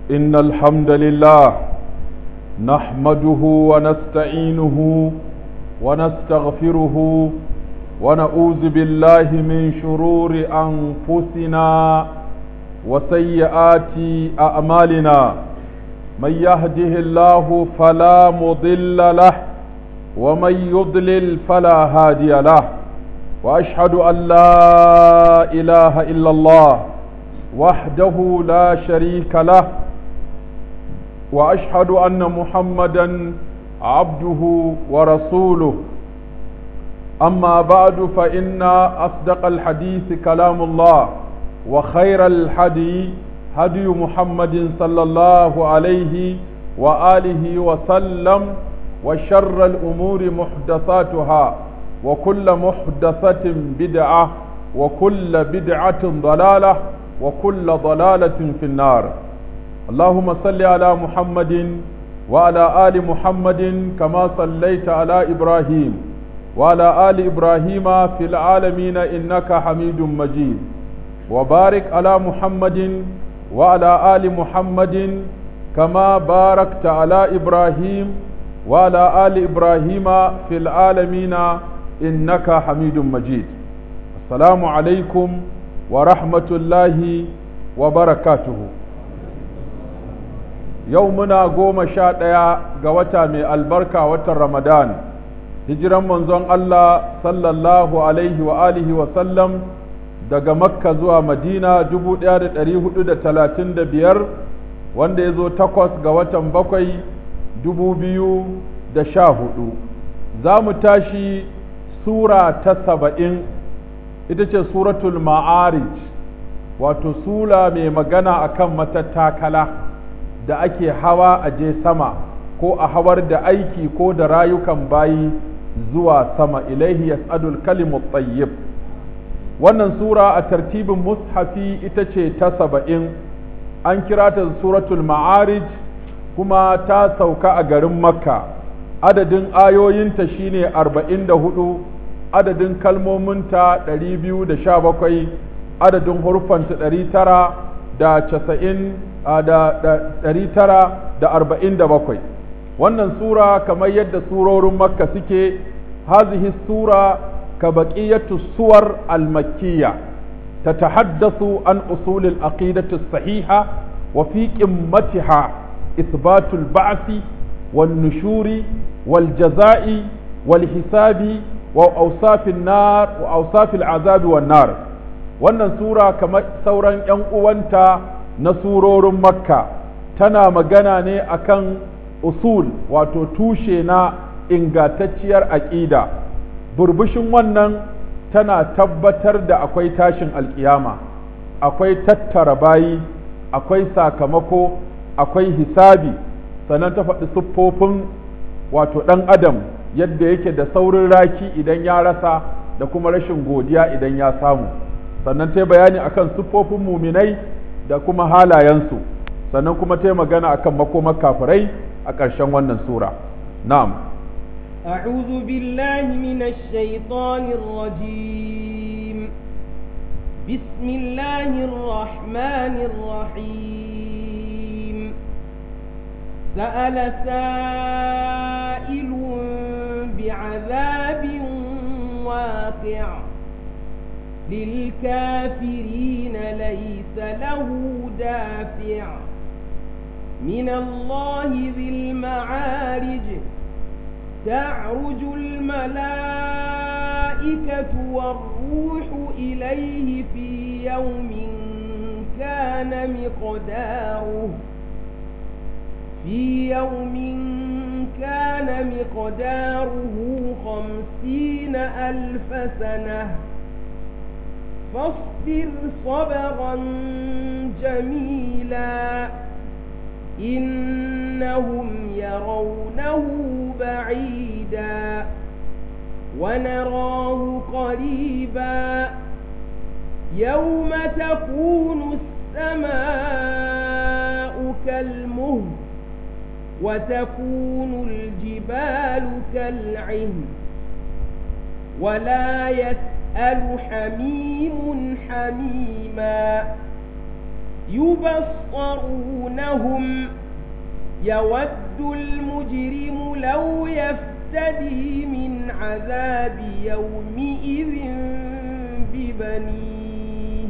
إن الحمد لله نحمده ونستعينه ونستغفره ونعوذ بالله من شرور أنفسنا وسيئات أعمالنا من يهده الله فلا مضل له ومن يضلل فلا هادي له وأشهد أن لا إله إلا الله وحده لا شريك له وأشهد أن محمدا عبده ورسوله أما بعد فإن أصدق الحديث كلام الله وخير الحدي هدي محمد صلى الله عليه وآله وسلم وشر الأمور محدثاتها وكل محدثة بدعة وكل بدعة ضلالة وكل ضلالة في النار اللهم صل على محمد وعلى آل محمد كما صليت على إبراهيم وعلى آل إبراهيم في العالمين إنك حميد مجيد وبارك على محمد وعلى آل محمد كما باركت على إبراهيم وعلى آل إبراهيم في العالمين إنك حميد مجيد السلام عليكم ورحمة الله وبركاته يومنا قوم شاء قوتا من البركة وتر رمضان hijiran manzon Allah sallallahu alaihi wa alihi wa sallam daga makka zuwa madina 1435 wanda ya zo takwas ga watan bakwai 2014 za mu tashi sura ta saba'in ita ce suratul ma'arij wato sura mai magana akan matattakala da ake hawa a je sama ko a hawar da aiki ko da rayukan bayi zuwa sama ilaihi yas'adul kalimu tayyib wannan sura a tartibin mushafi ita ce ta saba'in an kira ta suratul ma'arij kuma ta sauka a garin makka adadin ayoyinta shine arba'in da hudu adadin kalmominta ɗari biyu da sha bakwai adadin hurufanta ɗari tara da casa'in da ɗari tara da arba'in da bakwai wannan sura kamar yadda surorin makka suke hazihi sura ka baqiyatu suwar al-makkiyya tatahaddathu an usul al-aqidati as-sahiha wa fi qimmatiha ithbat al-ba'th wan-nushuri wal-jazaa'i wal-hisabi wa awsaf an-nar wa awsaf al-azab wan-nar wannan sura kamar sauran yan uwanta na surorin makka tana magana ne akan usul wato tushe na ingantacciyar aƙida burbushin wannan tana tabbatar da akwai tashin alƙiyama akwai tattara bayi akwai sakamako akwai hisabi sannan ta faɗi siffofin wato ɗan adam yadda yake da saurin raki idan ya rasa da kuma rashin godiya idan ya samu sannan ta bayani akan siffofin muminai da kuma halayensu sannan kuma ta magana akan makomar kafirai a ƙarshen wannan sura na'am أعوذ بالله من الشيطان الرجيم بسم الله الرحمن الرحيم سأل سائل بعذاب واقع للكافرين ليس له دافع من الله ذي المعارج تعرج الملائكة والروح إليه في يوم كان مقداره في يوم كان مقداره خمسين ألف سنة فاصبر صبرا جميلا إنهم يرونه بعيدا ونراه قريبا يوم تكون السماء كالمهل وتكون الجبال كالعهن ولا يسأل حميم حميما يبصرونهم يود المجرم لو يفتدي من عذاب يومئذ ببنيه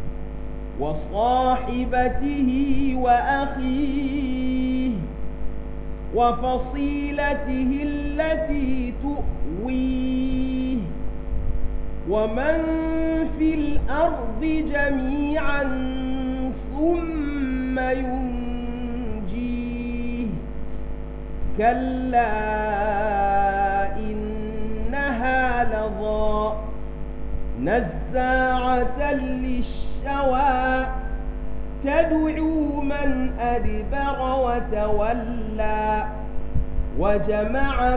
وصاحبته وأخيه وفصيلته التي تؤويه ومن في الأرض جميعا ثم ينجيه كلا إنها لظى نزاعة للشوى تدعو من أدبر وتولى وجمع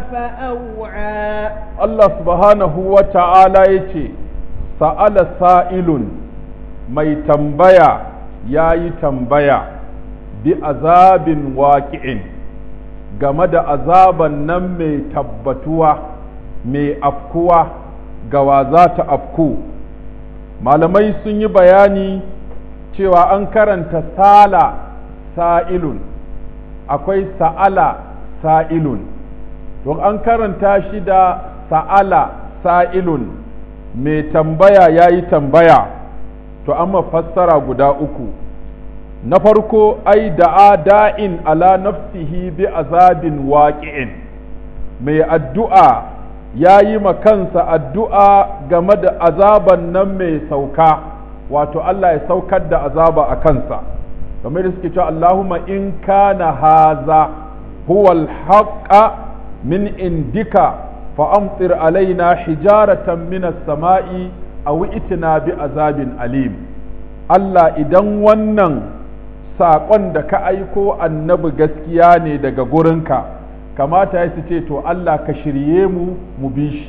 فأوعى Allah subhanahu wa ta'ala ya ce, Sa'ala sa'ilun mai tambaya ya yi tambaya bi azabin waƙi'in game da azaban nan mai tabbatuwa mai afkuwa ga wa za ta afku. Malamai sun yi bayani cewa an karanta sala sa'ilun, akwai sa'ala sa'ilun, to an karanta shi da sa'ala sa'ilun mai tambaya ya yi tambaya to amma fassara guda uku na farko ai da'a da'in ala nafsihi bi azabin waƙi'in mai addu'a ya yi kansa addu'a game da azaban nan mai sauka wato Allah ya saukar da azaba a kansa kamar da suke cewa Allahumma in kana haza huwal haqqa min indika فأمطر علينا حجارة من السماء أو ائتنا بعذاب أليم Allah idan wannan saƙon da ka aiko annabi gaskiya ne daga gurinka kamata ya su ce to Allah ka shirye mu mu bi shi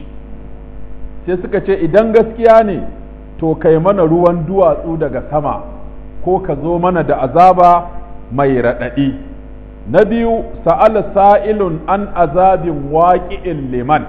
sai suka ce idan gaskiya ne to kai mana ruwan duwatsu daga sama ko ka zo mana da azaba mai raɗaɗi na biyu sa'ala sa'ilun an azabin waƙi'in liman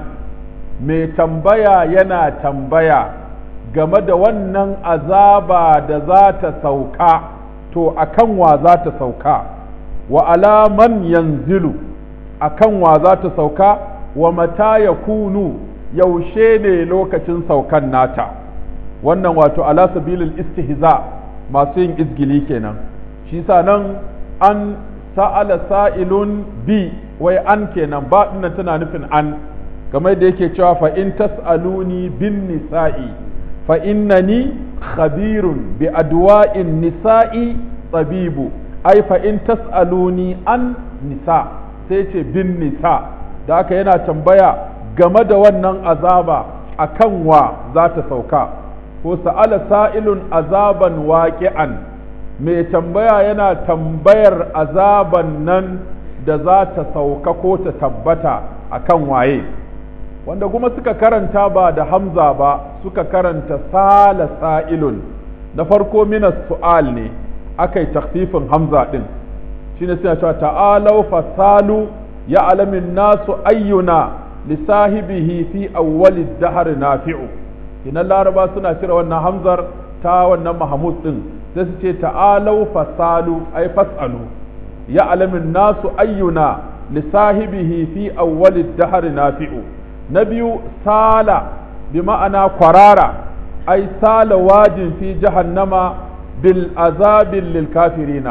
mai tambaya yana tambaya game da wannan azaba da za ta sauka to akan wa za ta sauka wa alaman yanzilu akan wa za ta sauka wa mata ya kunu yaushe ne lokacin saukan nata wannan wato ala sabilil istihza masu yin izgili kenan shi sa nan an sa'ala sa'ilun bi wai an kenan ba dinnan tana nufin an kamar da yake cewa fa in tas'aluni bin nisa'i fa innani khabirun bi adwa'in nisa'i tabibu ai fa in tas'aluni an nisa sai ce bin nisa da haka yana tambaya game da wannan azaba akan wa za ta sauka ko sa'ala sa'ilun azaban waqi'an mai tambaya yana tambayar azaban nan da za ta sauka ko ta tabbata akan waye wanda kuma suka karanta ba da hamza ba suka karanta sala sa'ilun na farko minas su'al ne aka yi takfifin hamza ɗin shine suna cewa ta'alau fasalu ya alamin nasu ayyuna lisahibihi fi awwali dahar nafi'u kinan laraba suna cire wannan hamzar ta wannan mahamud ɗin sai su ce ta'alau fasalu ai fasalu ya alamin nasu ayyuna lisahibihi fi awwali dahar nafi'u na biyu sala bi ma'ana kwarara ai sala wajin fi jahannama bil azabin lil kafirina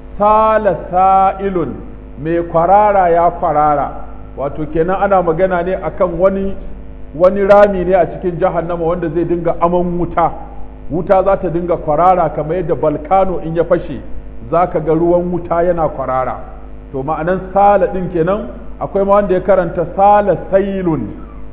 sala sa'ilun mai kwarara ya kwarara wato kenan ana magana ne akan wani wani rami ne a cikin jahannama wanda zai dinga aman wuta wuta za ta dinga kwarara kamar yadda balkano in ya fashe za ka ga ruwan wuta yana kwarara to ma'anan sala ɗin kenan akwai ma wanda ya karanta sala sailun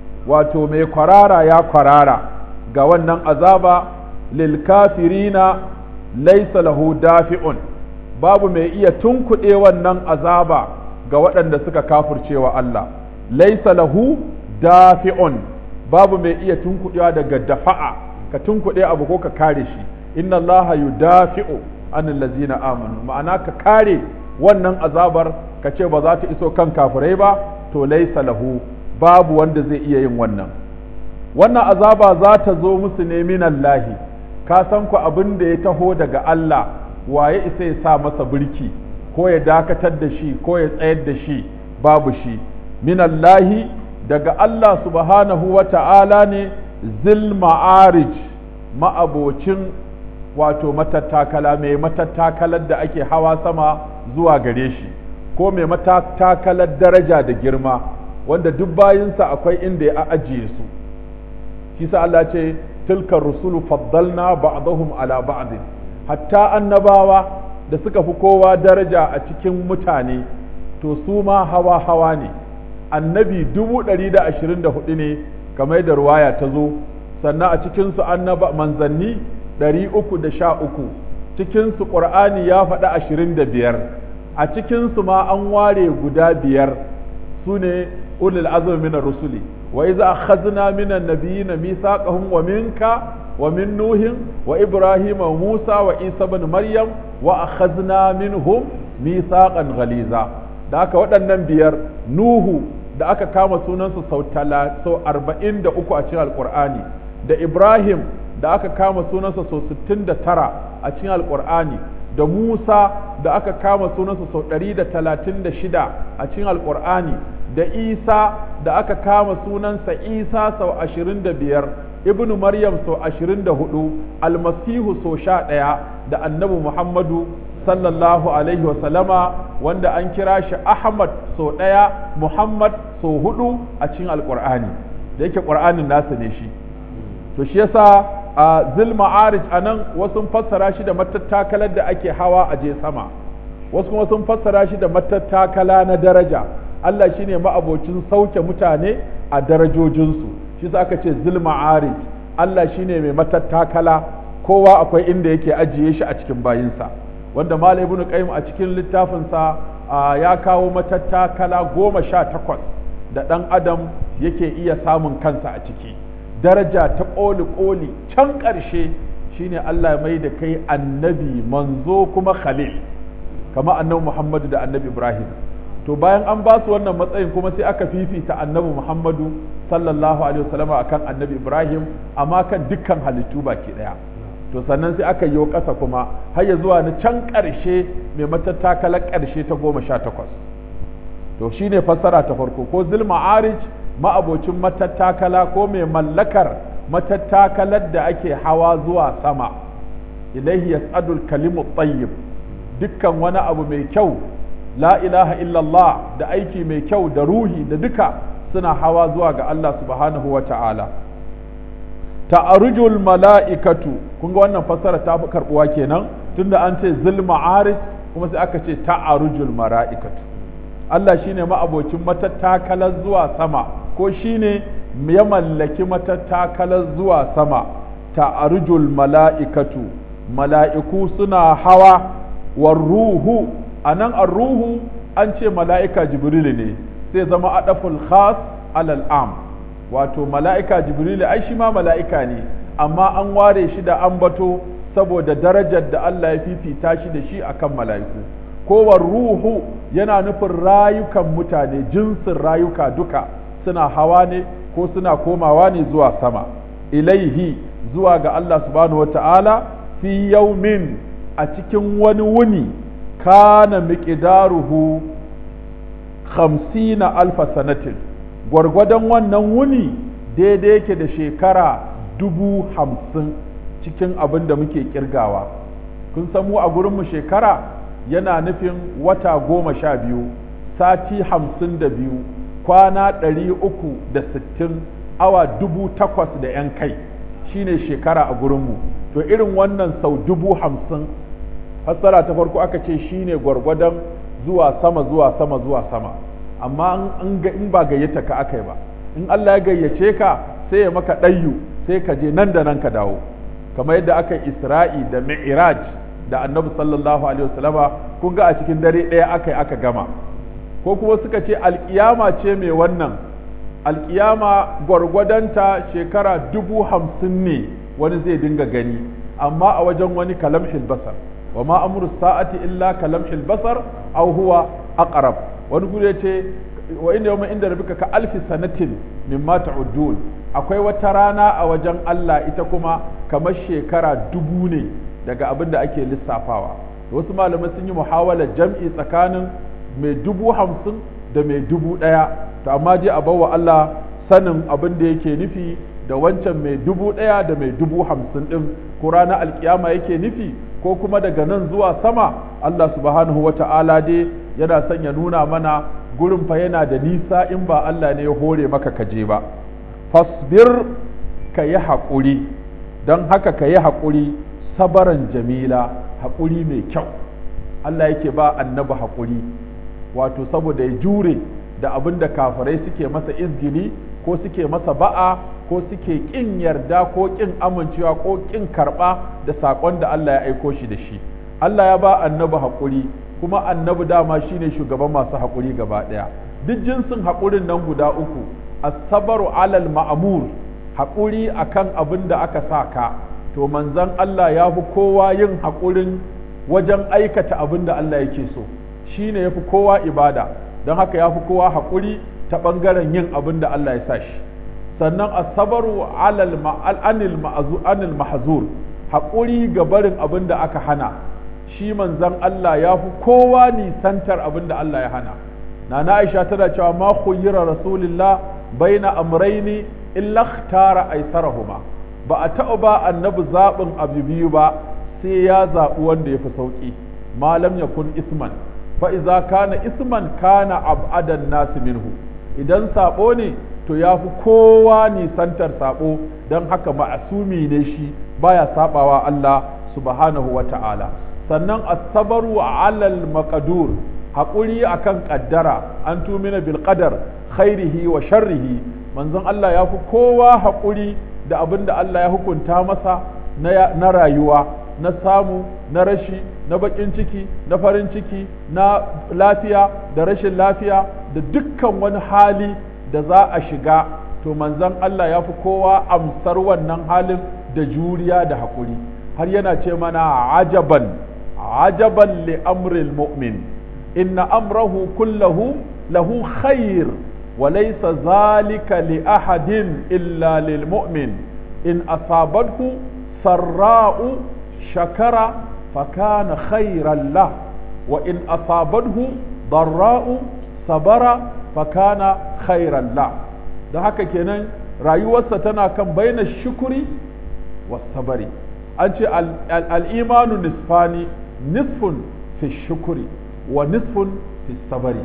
wato mai kwarara ya kwarara ga wannan azaba lil kafirina laysa lahu dafi'un babu mai iya tunkuɗe wannan azaba ga waɗanda suka kafircewa Allah laysa lahu dafi'un babu mai iya tunkuɗewa daga dafa'a ka tunkuɗe abu ko ka kare shi inna allaha yudafi'u anil ladzina amanu ma'ana ka kare wannan azabar ka ce ba za ta iso kan kafirai ba to laysa lahu babu wanda zai iya yin wannan wannan azaba za ta zo musu ne minallahi ka san ku abin da ya taho daga Allah waye isa ya sa masa birki ko ya dakatar da shi ko ya tsayar da shi babu shi minallahi daga Allah subhanahu wa ta'ala ne zil ma'arij ma'abocin wato matattakala mai matattakalar da ake hawa sama zuwa gare shi ko mai matattakalar daraja da girma wanda duk bayinsa akwai inda ya ajiye su shi sa Allah ce tilkar rusulu faddalna ba'dahum ala ba'd hatta annabawa da suka fi kowa daraja a cikin mutane to su ma hawa hawa ne annabi dubu ɗari da ashirin da hudu ne kamar da ruwaya ta zo sannan a cikinsu annaba manzanni ɗari uku da sha uku cikinsu ƙur'ani ya faɗi ashirin da biyar a cikinsu ma an ware guda biyar su ne ulul azumi minar rusuli wa iza akhadna minan nabiyina mithaqahum wa minka wa min nuhin wa ibrahim wa musa wa isa ibn maryam wa akhadna minhum mithaqan ghaliza da aka waɗannan biyar nuhu da aka kama sunansa sau sau arba'in da uku a cikin alƙur'ani da ibrahim da aka kama sunansa sau sittin da tara a cikin alƙur'ani da musa da aka kama sunansa sau ɗari da talatin da shida a cikin alƙur'ani da isa da aka kama sunansa isa sau ashirin da biyar ibnu maryam sau ashirin da hudu almasihu sau sha ɗaya da annabi muhammadu sallallahu alaihi wasallama wanda an kira shi ahmad sau ɗaya muhammad sau hudu a cikin alƙur'ani da yake ƙur'anin nasa ne shi to shi yasa a zil ma'arij a nan wasu fassara shi da matattakalar da ake hawa a je sama wasu kuma sun fassara shi da matattakala na daraja Allah shine ma'abocin sauke mutane a darajojinsu shi sa aka ce zil ma'arij Allah shine mai matattakala kowa akwai inda yake ajiye shi a cikin bayinsa wanda Malam Ibn Qayyim a cikin littafinsa ya kawo matattakala goma sha takwas da ɗan adam yake iya samun kansa a ciki daraja ta ƙoli ƙoli can ƙarshe shine Allah mai da kai annabi manzo kuma khalil kama annabi Muhammadu da annabi Ibrahim to bayan an ba su wannan matsayin kuma sai aka fifita annabi Muhammadu sallallahu alaihi wasallama akan annabi Ibrahim amma kan dukkan halittu baki daya to sannan sai aka yi ƙasa kuma har ya zuwa na can ƙarshe mai matattakalar ƙarshe ta goma sha takwas to shine fassara ta farko ko zil ma'arij ma'abocin matattakala ko mai mallakar matattakalar da ake hawa zuwa sama ilaihi yas'adul kalimu tayyib dukkan wani abu mai kyau la ilaha illallah da aiki mai kyau da ruhi da duka suna hawa zuwa ga Allah subhanahu wa ta'ala ta'arujul mala'ikatu kun ga wannan fassara ta fi karbuwa kenan tunda an ce zil ma'arij kuma sai aka ce ta'arujul mala'ikatu Allah shine ma'abocin matattakalar zuwa sama ko shine ya mallaki matattakalar zuwa sama ta'arujul mala'ikatu mala'iku suna hawa war ruhu anan ar-ruhu an ce mala'ika jibril ne sai zama adaful khas alal am wato mala'ika jibril ai shi ma mala'ika ne amma an ware shi da ambato saboda darajar da Allah ya fifita shi da shi akan mala'iku kowar ruhu yana nufin rayukan mutane jinsin rayuka duka suna hawa ne ko suna komawa ne zuwa sama ilaihi zuwa ga Allah subhanahu wata'ala fi yaumin a cikin wani wuni kana miqdaruhu khamsina alfa sanatin gwargwadon wannan wuni daidai yake da shekara dubu hamsin cikin abin da muke kirgawa kun san mu a gurinmu shekara yana nufin wata goma sha biyu sati hamsin da biyu kwana ɗari uku da sittin awa dubu takwas da ‘yan kai shine shekara a gurinmu to irin wannan sau dubu hamsin fassara ta farko aka ce shine gwargwadon zuwa sama zuwa sama zuwa sama amma in ba gayyata ka aka yi ba in Allah ya gayyace ka sai ya maka ɗayyu sai ka je nan da nan ka dawo kamar yadda aka yi isra'i da mi'raj da annabi sallallahu alaihi wasallama kun ga a cikin dare ɗaya aka yi aka gama ko kuma suka ce alƙiyama ce mai wannan alƙiyama gwargwadonta shekara dubu hamsin ne wani zai dinga gani amma a wajen wani kalamshil basar wa ma amru sa'ati illa kalamshil basar aw huwa aqrab wani gure ce wa inda yawma inda rabbika ka alfi sanatin mimma ta'udun akwai wata rana a wajen Allah ita kuma kamar shekara dubu ne daga abin da ake lissafawa wasu malamai sun yi muhawalar jam'i tsakanin mai dubu hamsin da mai dubu ɗaya to amma je a bawa Allah sanin abin da yake nufi da wancan mai dubu ɗaya da mai dubu hamsin ɗin ko ranar alkiyama yake nufi ko kuma daga nan zuwa sama Allah subhanahu wa ta'ala dai yana son ya nuna mana gurin fa yana da nisa in ba Allah ne ya hore maka kaje ba fasbir ka yi haƙuri don haka ka yi haƙuri sabaran jamila haƙuri mai kyau Allah yake ba annabi haƙuri wato saboda ya jure da abin da kafirai suke masa izgili ko suke masa ba'a ko suke ƙin yarda ko ƙin amincewa ko ƙin karɓa da saƙon da Allah ya aiko shi da shi Allah ya ba annabi haƙuri kuma annabi dama shine shugaban masu haƙuri gaba ɗaya duk jinsin haƙurin nan guda uku as-sabru alal ma'mur haƙuri akan abin da aka sa ka to manzon Allah ya fi kowa yin haƙurin wajen aikata abin da Allah yake so shine ya fi kowa ibada don haka ya fi kowa haƙuri ta ɓangaren yin abin da Allah ya sa shi sannan asabaru alal anil anil mahzur haƙuri ga barin abin da aka hana shi manzon Allah ya fi kowa nisantar abin da Allah ya hana nana Aisha tana cewa ma khuyyira rasulillah baina amraini illa ikhtara aisarahuma ba a taɓa ba annabi zaɓin abu biyu ba sai ya zaɓi wanda ya fi sauƙi malam ya kun isman fa iza kana isman kana ab'adan nasu minhu idan saɓo ne to ya fi kowa nisantar saɓo don haka ma'asumi ne shi baya saɓawa Allah subhanahu wa ta'ala sannan asabaru alal maqdur haƙuri akan ƙaddara an tumina bil qadar khairihi wa sharrihi manzon Allah ya fi kowa haƙuri da abin da Allah ya hukunta masa na rayuwa na samu na rashi na baƙin ciki na farin ciki na lafiya da rashin lafiya da dukkan wani hali da za a shiga to manzon Allah ya fi kowa amsar wannan halin da juriya da haƙuri har yana ce mana ajaban ajaban li amril mu'min inna amrahu kullahu lahu khair وليس ذلك لأحد إلا للمؤمن إن أصابته سراء شكر فكان خيرا له وإن أصابته ضراء صبر فكان خيرا له da haka kenan rayuwarsa tana kan baina shukuri wa sabari an ce al'imanu nisfani nisfun fi shukuri wa nisfun fi sabari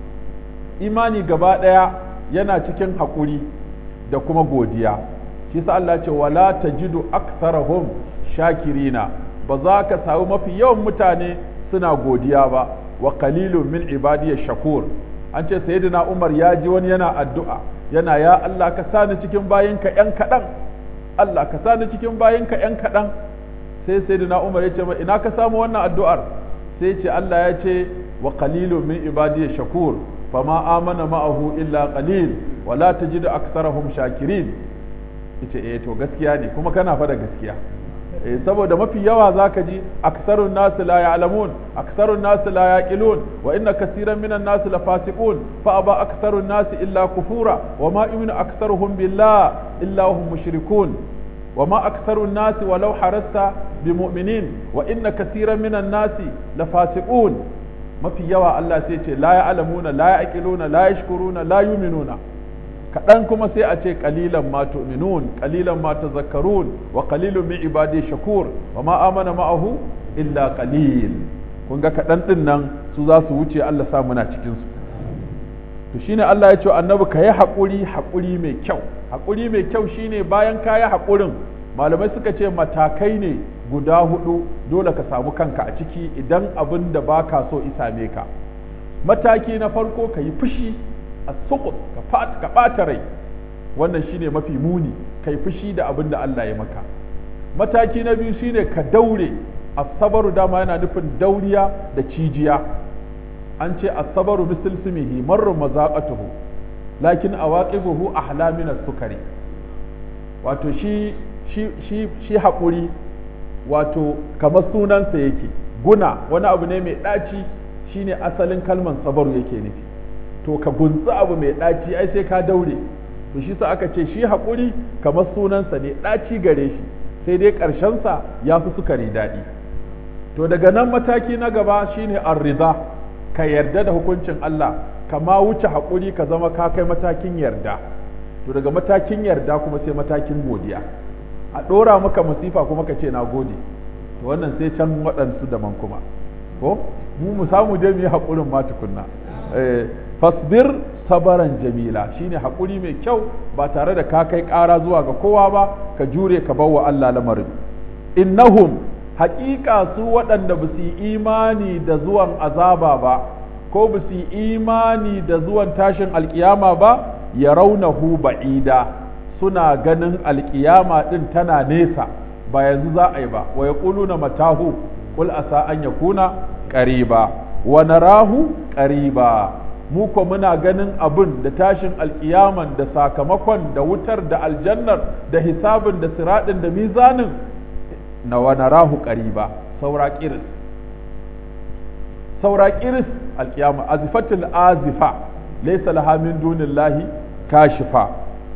imani gaba ɗaya yana cikin haƙuri da kuma godiya shi sa Allah ce wala tajidu aktsarahum shakirina ba za ka samu mafi yawan mutane suna godiya ba wa qalilun min ibadiyash shakur an ce sayyidina Umar ya ji wani yana addu'a yana ya Allah ka sani cikin bayinka yan kaɗan Allah ka sani cikin bayinka yan kaɗan sai sayyidina Umar ya ce ina ka samu wannan addu'ar sai ce Allah ya ce wa qalilun min ibadiyash shakur فما آمن معه إلا قليل ولا تجد أكثرهم شاكرين ita eh to gaskiya ne kuma kana fada gaskiya eh saboda mafi yawa zaka ji aksarun nas la ya'lamun aksarun nas la yaqilun wa inna kaseeran minan nas la fasiqun fa aba aksarun nas illa kufura wa ma yu'minu aktsaruhum billah illa hum mushrikun wa ma aktharun nas walau harasta bimu'minin wa inna kaseeran minan nas la fasiqun mafi yawa Allah sai ce la ya'lamuna la ya'qiluna la yashkuruna la yu'minuna kaɗan kuma sai a ce qalilan ma tu'minun qalilan ma tazakkarun wa qalilun min ibadi shakur wa ma amana ma'ahu illa qalil kun ga kaɗan ɗin nan su za su wuce Allah sa muna cikin su to shine Allah ya ce annabi ka yi haƙuri haƙuri mai kyau haƙuri mai kyau shine bayan ka yi haƙurin malamai suka ce matakai ne guda hudu dole ka samu kanka a ciki idan abin da ba ka so isame ka mataki na farko ka yi fushi a sukut ka ɓata rai wannan shine mafi muni ka yi fushi da abin da Allah ya maka mataki na biyu shine ka daure asabaru dama yana nufin dauriya da cijiya an ce asabaru misal simihi marru mazaqatuhu lakin awaqibuhu ahla min sukari wato shi shi shi shi haƙuri wato kamar sunansa yake guna wani abu ne mai ɗaci shine asalin kalman sabaru yake nufi to ka gunsi abu mai ɗaci ai sai ka daure to shi sa aka ce shi haƙuri kamar sunansa ne ɗaci gare shi sai dai ƙarshensa ya fi sukari daɗi to daga nan mataki na gaba shine ar-ridha ka yarda da hukuncin Allah kama wuce haƙuri ka zama ka kai matakin yarda to daga matakin yarda kuma sai matakin godiya a ɗora maka masifa kuma ka ce na gode to wannan sai can waɗansu daban kuma ko mu mu samu je mu yi haƙurin ma tukunna fasbir sabaran jamila shine haƙuri mai kyau ba tare da ka kai ƙara zuwa ga kowa ba ka jure ka bawa Allah lamarin innahum haƙiƙa su waɗanda ba su yi imani da zuwan azaba ba ko ba su yi imani da zuwan tashin alƙiyama ba ya raunahu ba'ida suna ganin alƙiyama ɗin tana nesa ba yanzu za a yi ba wa ya na matahu qul asa an yakuna qariba wa narahu qariba mu ko muna ganin abin da tashin alƙiyaman da sakamakon da wutar da aljannar da hisabin da siraɗin da mizanin na wa narahu qariba saura kiris saura kiris alƙiyama azifatul azifa laysa laha min dunillahi kashifa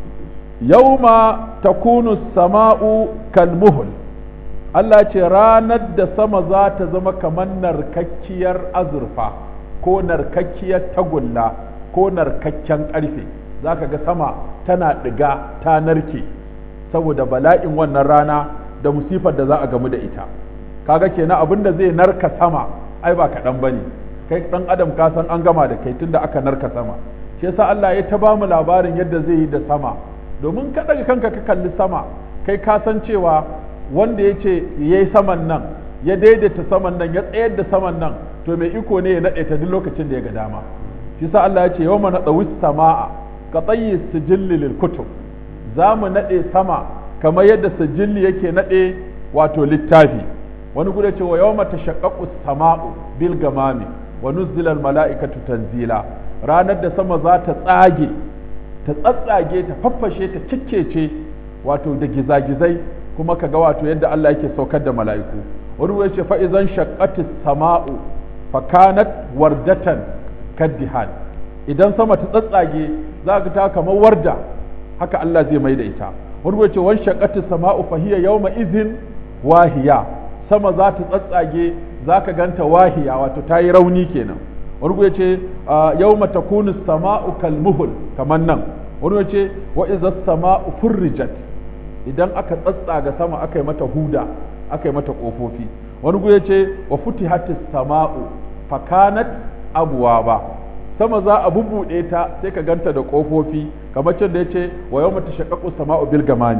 yauma takunu sama'u kalmuhul Allah ce ranar da sama za ta zama kamar narkakkiyar azurfa ko narkakkiyar tagulla ko narkakken ƙarfe za ka ga sama tana ɗiga ta narke saboda bala'in wannan rana da musifar da za a gamu da ita kaga kenan abin da zai narka sama ai ba kaɗan ba ne kai ɗan adam ka san an gama da kai tun da aka narka sama shi yasa Allah ya ta bamu labarin yadda zai yi da sama domin ka daga kanka ka kalli sama kai ka san cewa wanda ya ce ya yi saman nan ya daidaita saman nan ya tsayar da saman nan to mai iko ne ya naɗe ta duk lokacin da ya ga dama shi sa Allah ya ce yau mana ɗawi sama'a ka tsayi sijilli lil kutub za mu naɗe sama kamar yadda sijilli yake naɗe wato littafi wani gudu ce wa yau mata shaƙaƙu sama'u bil gamami wa nuzzila mala'ikatu tanzila ranar da sama za ta tsage ta tsatsage ta faffashe ta cikkece wato da gizagizai kuma ka ga wato yadda Allah yake saukar da mala'iku wani ya ce fa'izan shaqqati sama'u fakanat wardatan kaddihan idan sama ta tsatsage za ka ta kamar warda haka Allah zai mai da ita wani ya ce wan shaqqati sama'u fahiya yawma izin wahiya sama za ta tsatsage za ka ganta wahiya wato ta yi rauni kenan wani ya ce yau mata kunu sama'u kalmuhul kamar nan wani ya ce wa iza sama'u furrijat idan aka tsatsaga sama aka yi mata huda aka yi mata ƙofofi wani ya ce wa futihati sama'u fakanat abuwa ba sama za a bubuɗe ta sai ka ganta da ƙofofi kamar can da ya ce wa yau mata shaƙaƙu sama'u bil gamani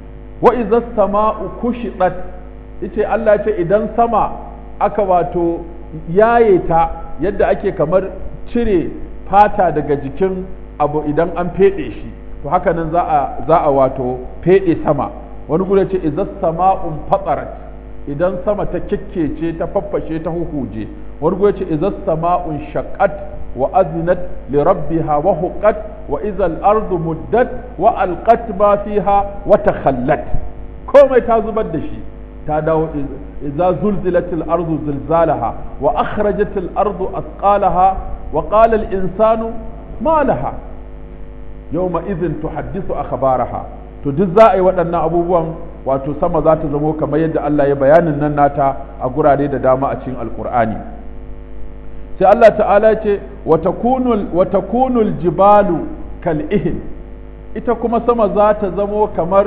wa iza sama'u kushiɗat yace Allah ya ce idan sama aka wato yaye ta yadda ake kamar cire fata daga jikin abu idan an feɗe shi to haka nan za a za a wato feɗe sama wani gudu ce idan sama'un fatsarat idan sama ta kikkece ta faffashe ta huhuje wani gudu ce idan sama'un shaqqat wa azinat li rabbiha wa huqqat wa idza ardu muddat wa alqat ma fiha wa takhallat komai ta zubar da shi ta dawo idza zulzilatil ardu zilzalaha wa akhrajatil ardu asqalaha wa qala al insanu ma laha yawma idhin tuhaddisu akhbaraha to duk za a yi waɗannan abubuwan wato sama za ta zamo kamar yadda Allah ya bayanin nan nata a gurare da dama a cikin alqur'ani sai Allah ta'ala ce wa takunul wa takunul jibalu kal ihin ita kuma sama za ta zamo kamar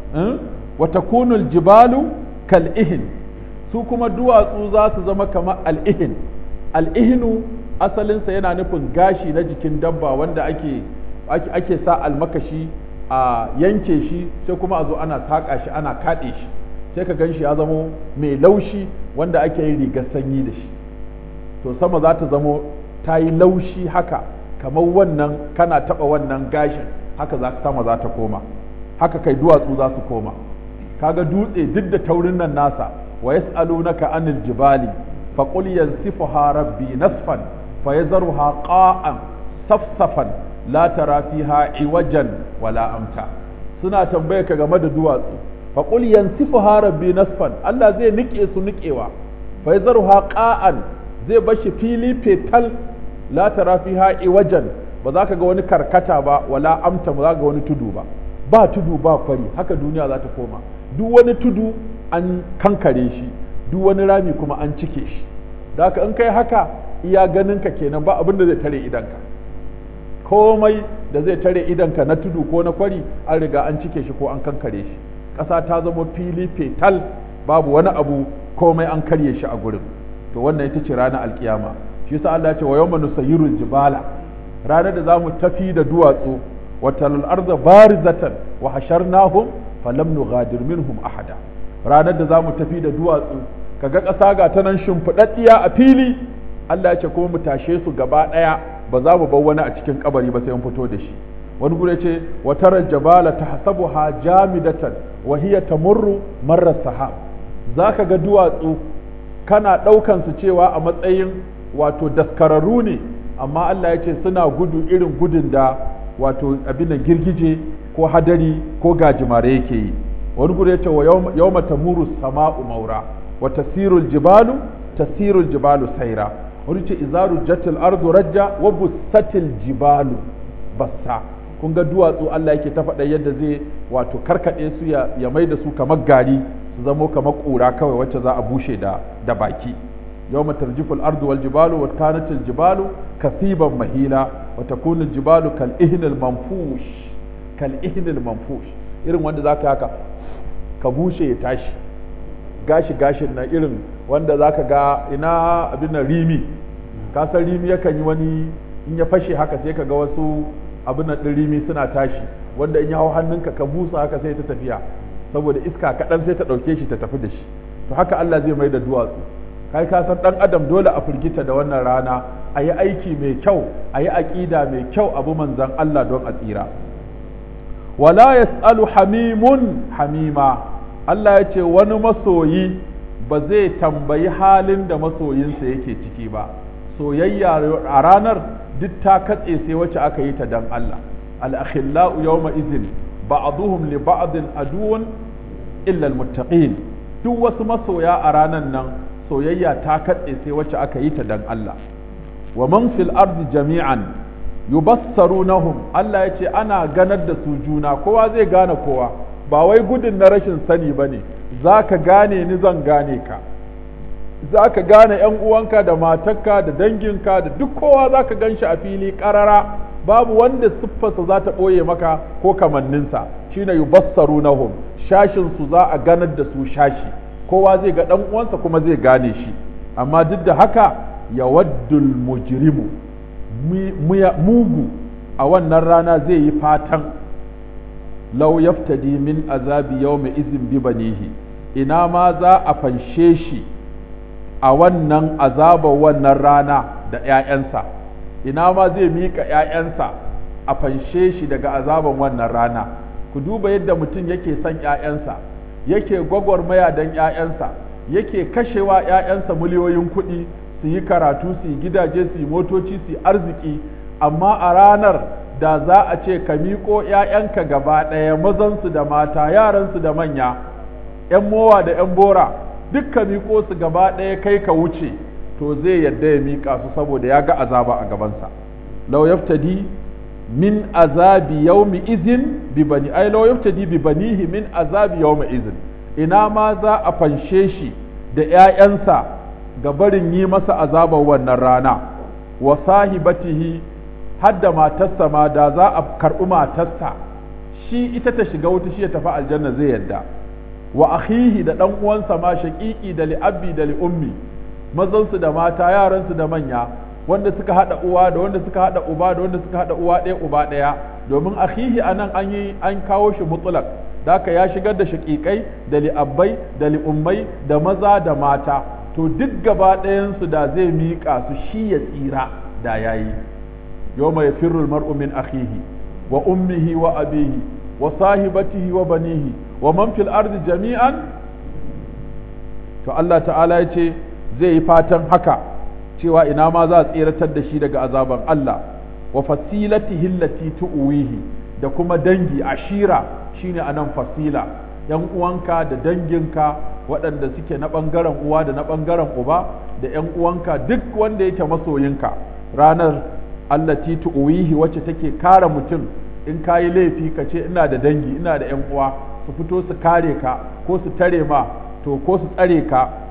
wa takunul jibalu kal'ihin su kuma duwatsu za su zama kamar al'ihin al'ihinu asalinsa yana nufin gashi na jikin dabba wanda ake, ake, sa almakashi a yanke shi sai kuma a zo ana saƙa shi ana kaɗe shi sai ka gan shi ya zamo mai laushi wanda ake yin rigar sanyi da shi to sama za ta zamo ta yi laushi haka kamar wannan kana taɓa wannan gashin haka za sama za ta koma haka kai duwatsu za su koma kaga dutse duk da taurin nan nasa wa yas'alunaka anil jibali fa qul yansifuha rabbi nasfan fa yazruha qa'an safsafan la tara fiha iwajan wala amta suna tambaye ka game da duwatsu fa qul yansifuha rabbi nasfan Allah zai nike su nikewa fa yazruha qa'an zai bashi fili fetal la tara fiha iwajan ba za ka ga wani karkata ba wala amta ba za ka ga wani tudu ba ba tudu ba kwari haka duniya za ta koma duk wani tudu an kankare shi duk wani rami kuma an cike shi da haka in kai haka iya ganin ka kenan ba abin da zai tare idanka komai da zai tare idanka na tudu ko na kwari an riga an cike shi ko an kankare shi ƙasa ta zama fili fetal babu wani abu komai an karye shi a gurin to wannan ita ce ranar alkiyama shi yasa Allah ya ce wa yawma nusayyirul jibala ranar da zamu tafi da duwatsu wa talal arda barizatan wa hasharnahum falam nughadir minhum ahada ranar da zamu tafi da duwatsu kaga ƙasa ga ta nan shimfiɗaɗɗiya a fili Allah ya ce kuma mu tashe su gaba ɗaya ba za mu bar wani a cikin kabari ba sai mun fito da shi wani gure ce wa tara jabala tahsabuha jamidatan wa hiya tamurru marra sahab zaka ga duwatsu kana ɗaukan su cewa a matsayin wato daskararru ne amma Allah ya ce suna gudu irin gudun da wato abin da girgije ko hadari ko gajimare yake yi wani gure ya ce wa yawma tamuru sama'u maura wa tasirul jibalu tasirul jibalu saira wani ce izaru jatil ardu rajja wa bussatil jibalu bassa kun ga duwatsu Allah yake ta faɗa yadda zai wato karkaɗe su ya, ya mai da su kamar gari su zamo kamar ƙura kawai wacce za a bushe da, da baki yawma tarjifu al-ardu wal jibalu wa kanat al-jibalu kasiban mahila wa takunu al-jibalu kal ihnil manfush kal ihnil manfush irin wanda zaka haka ka bushe ya tashi gashi gashin nan irin wanda zaka ga ina abin nan rimi ka san rimi yakan yi wani in ya fashe haka sai ka ga wasu abin nan rimi suna tashi wanda in ya hau hannunka ka busa haka sai ta tafiya saboda iska kaɗan sai ta ɗauke shi ta tafi da shi to haka Allah zai mai da duwatsu kai ka san ɗan adam dole a firgita da wannan rana a yi aiki mai kyau a yi aƙida mai kyau abu manzan Allah don a tsira wala yas'alu hamimun hamima Allah ya ce wani masoyi ba zai tambayi halin da masoyinsa yake ciki ba soyayya a ranar duk ta katse sai wacce aka yi ta dan Allah al-akhillau yawma idhin ba'duhum li ba'din aduwwun illa al-muttaqin duk wasu masoya a ranar nan soyayya ta katse sai wacce aka yi ta dan Allah wa man fil ardi jami'an yubassarunahum Allah ya ce ana ganar da su juna kowa zai gane kowa ba wai gudun na rashin sani ba ne za ka gane ni zan gane ka za ka gane ‘yan uwanka da matarka da danginka da duk kowa za ka gan shi a fili ƙarara babu wanda siffarsa za ta ɓoye maka ko kamanninsa shine yubassarunahum shashin su za a ganar da su shashi kowa zai ga ɗan uwansa kuma zai gane shi amma duk da haka yawaddul mujrimu mugu a wannan rana zai yi fatan lau yaftadi min azabi yawma izin bi banihi ina ma za a fanshe shi a wannan azabar wannan rana da ‘ya'yansa ina ma zai miƙa ‘ya'yansa a fanshe shi daga azaban wannan rana ku duba yadda mutum yake son ‘ya'yansa yake gwagwarmaya don ‘ya'yansa yake kashewa ‘ya'yansa miliyoyin kuɗi su yi karatu su yi gidaje su yi motoci su yi arziki amma a ranar da za a ce ka miƙo ‘ya'yanka gaba ɗaya mazansu da mata yaransu da manya ‘yan mowa da ‘yan bora duk ka miƙo su gaba ɗaya kai ka wuce to zai yadda ya miƙa su saboda ya ga azaba a gabansa lau yaftadi min azabi yawmi izin bi bani ai lau yaftadi bi banihi min azabi yawmi izin ina ma za a fanshe shi da ‘ya'yansa ga barin yi masa azabar wannan rana wa sahibatihi hadda matarsa ma da za a karɓi matarsa shi ita ta shiga wuta shi ya tafi aljanna zai yadda wa akhihi da ɗan uwansa ma shaƙiƙi da li'abbi da li'ummi mazansu da mata yaransu da manya wanda suka haɗa uwa da wanda suka haɗa uba da wanda suka haɗa uwa ɗaya uba ɗaya domin akhihi anan an yi an kawo shi mutlaq daka ya shigar da shaƙiƙai da li'abbai da li'ummai da maza da mata to duk gaba ɗayansu da zai miƙa su shi ya tsira da yayi yawma yafirru al-mar'u min akhihi wa ummihi wa abihi wa sahibatihi wa banihi wa man fil ardi jami'an to Allah ta'ala ya ce zai yi fatan haka cewa ina ma za a tseratar da shi daga azaban Allah wa fasilatihi allati tu'wihi da kuma dangi ashira shine anan fasila yan uwanka da danginka waɗanda suke na ɓangaren uwa da na ɓangaren uba da yan uwanka duk wanda yake masoyinka ranar allati tu'wihi wacce take kare mutum in ka yi laifi ka ce ina da dangi ina da yan uwa su fito su kare ka ko su tare ma to ko su tsare ka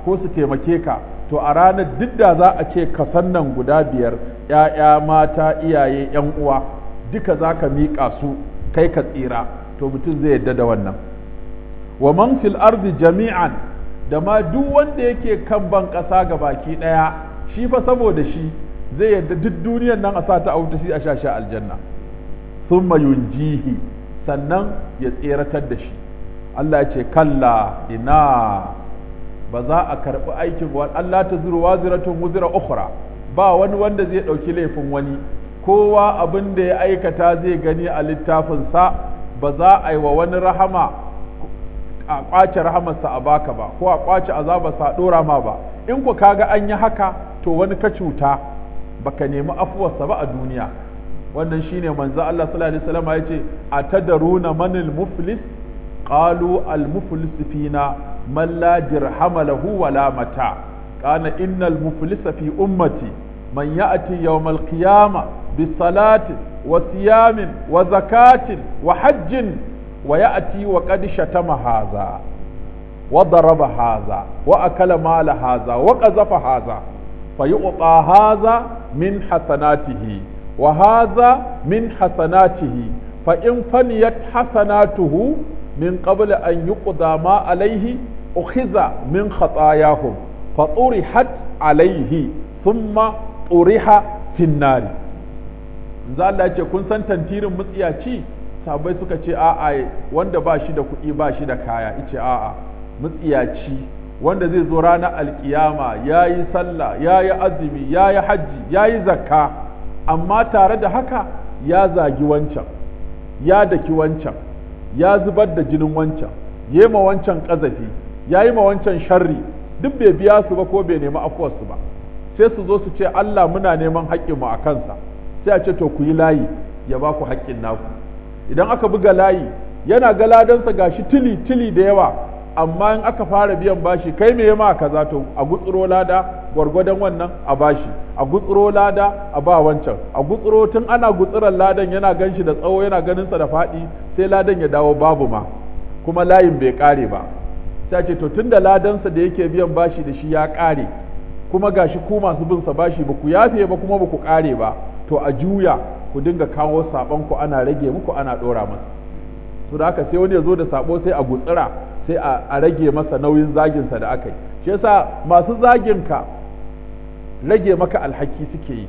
ko su taimake ka to a ranar duk da za a ce kasan nan guda biyar ‘ya'ya mata iyaye ‘yan uwa duka za ka miƙa su kai ka tsira to mutum zai yadda da wannan wa man fil ardi jami'an da ma duk wanda yake kan ban ƙasa ga baki ɗaya shi fa saboda shi zai yadda duk duniyar nan a sa ta auta shi a shashi aljanna thumma yunjihi sannan ya tseratar da shi Allah ya ce kalla ina ba za a karɓi aikin wa Allah ta zuru waziratun wuzira ukhra ba wani wanda zai ɗauki laifin wani kowa abin da ya aikata zai gani a littafinsa ba za a yi wa wani rahama a ƙwace rahamarsa a baka ba ko a ƙwace azabarsa a ɗora ma ba in ku kaga an yi haka to wani ka cuta baka nemi afuwarsa ba a duniya wannan shine manzo Allah sallallahu alaihi wasallam ya ce atadaruna manil muflis qalu al muflis fina man la dirhama lahu wala mata kana innal muflisa fi ummati man ya'ti yawm al qiyamah bi salatin wa siyamin wa zakatin wa hajjin wa ya'ti wa qad shatama hadha wa daraba hadha wa akala mala hadha wa qazafa hadha فيعطى هذا من حسناته وهذا من حسناته فإن فنيت حسناته من قبل أن يقضى ما عليه أخذ من خطاياهم فطرحت عليه ثم طرح في النار za Allah ce kun san tantirin mutsiyaci sabai suka ce a'a wanda ba shi da kuɗi ba shi da kaya ice a'a mutsiyaci wanda zai zo ranar alkiyama ya yi sallah ya yi azumi ya yi hajji ya yi zakka amma tare da haka ya zagi wancan ya daki wancan ya zubar da jinin wancan ya ma wancan ƙazafi ya yi ma wancan sharri duk bai biya su ba ko bai nemi afuwarsu ba sai su zo su ce Allah muna neman haƙƙinmu a kansa sai a ce to ku yi layi ya ba ku haƙƙin naku idan aka buga layi yana ga ladansa gashi tili tili da yawa amma in aka fara biyan bashi kai me ma kaza to a gutsuro lada gwargwadon wannan a bashi a gutsuro lada a ba wancan a gutsuro tun ana gutsuran ladan yana ganshi da tsawo yana ganin sa da faɗi sai ladan ya dawo babu ma kuma layin bai kare ba sai ce to tunda ladansa da yake biyan bashi da shi ya kare kuma gashi ku masu bin sa bashi ba ku yafe ba kuma ba ku kare ba to a juya ku dinga kawo saban ku ana rage muku ana dora masa to da haka sai wani ya zo da sabo sai a gutsira sai a rage masa nauyin zaginsa da aka yi shi yasa masu zaginka rage maka alhaki suke yi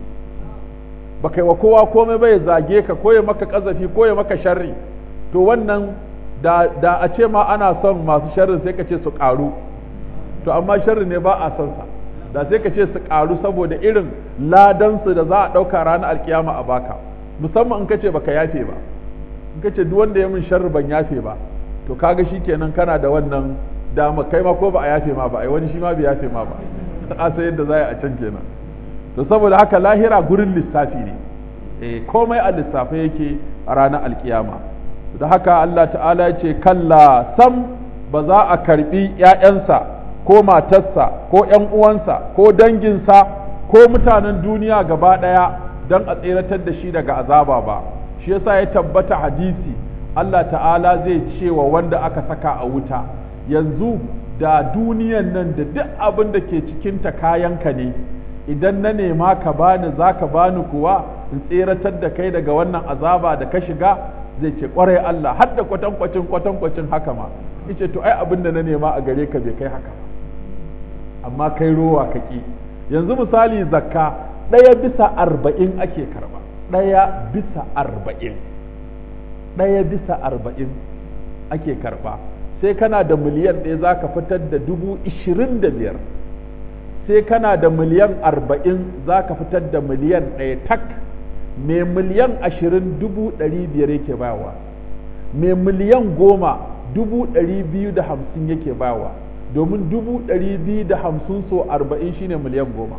ba kai wa kowa komai bai zage ka ko ya maka kazafi ko ya maka sharri to wannan da, da a ce ma ana son masu sharrin sai ka ce su karu to amma sharri ne ba a son sa da sai ka ce su karu saboda irin ladansu da za a ɗauka ranar alkiyama a baka musamman in ka ce baka yafe ba in ka ce duk wanda ya min sharri ban yafe ba to kaga shi kenan kana da wannan dama kai ma ko ba a yafe ma ba ai wani shi ma bai yafe ma ba a sai yadda za a can kenan to saboda haka lahira gurin lissafi ne eh komai a lissafe yake a ranar alkiyama da haka Allah ta'ala ya ce kalla sam ba za a karbi ƴaƴansa ko matarsa ko ƴan uwansa ko danginsa ko mutanen duniya gaba ɗaya don a tseratar da shi daga azaba ba shi yasa ya tabbata hadisi Allah ta'ala zai ce wa wanda aka saka a wuta yanzu da duniyan nan da duk abin da ke cikinta kayanka ne idan na nema ka bani za ka bani kuwa in tseratar da kai daga wannan azaba da ka shiga zai ce kwarai Allah har da kwatankwacin kwatankwacin haka ma yace to ai abin da na nema a gare ka bai kai haka ba amma kai rowa ka ki yanzu misali zakka ɗaya bisa arba'in ake karba ɗaya bisa arba'in ɗaya bisa arba'in ake karɓa sai kana da miliyan ɗaya za ka fitar da dubu ishirin da biyar sai kana da miliyan arba'in za ka fitar da miliyan ɗaya tak mai miliyan ashirin dubu ɗari biyar yake bawa mai miliyan goma dubu ɗari biyu da hamsin yake bawa domin dubu ɗari biyu da hamsin so arba'in shine miliyan goma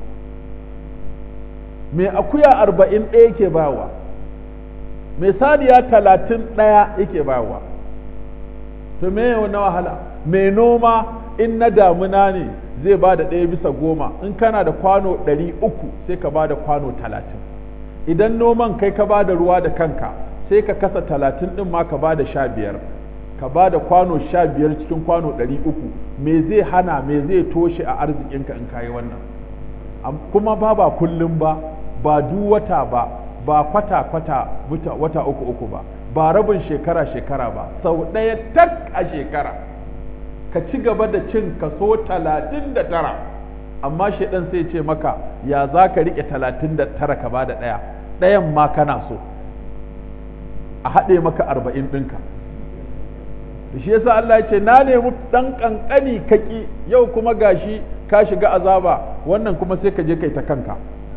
mai akuya arba'in ɗaya yake bawa mai saniya talatin ɗaya yake bayarwa to me na wahala mai noma in na damuna ne zai ba da ɗaya bisa goma in kana da kwano ɗari uku sai ka ba da kwano talatin idan noman kai ka ba da ruwa da kanka sai ka kasa talatin ɗin ma ka ba da sha biyar ka ba da kwano sha biyar cikin kwano ɗari uku me zai hana me zai toshe a arzikinka in kayi wannan kuma ba ba kullum ba ba duk wata ba ba kwata kwata wata uku uku ba ba rabin shekara shekara ba sau ɗaya tak a shekara ka ci gaba da cin kaso talatin da tara amma shaidan sai ce maka ya za ka riƙe talatin da tara ka ba da ɗaya ɗayan ma kana so a haɗe maka arba'in ɗinka shi yasa Allah ya ce na nemi ɗan ƙanƙani kaƙi yau kuma gashi ka shiga azaba wannan kuma sai ka je kai ta kanka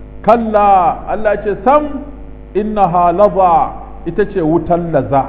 kalla Allah ce sam innaha laza ita ce wutan laza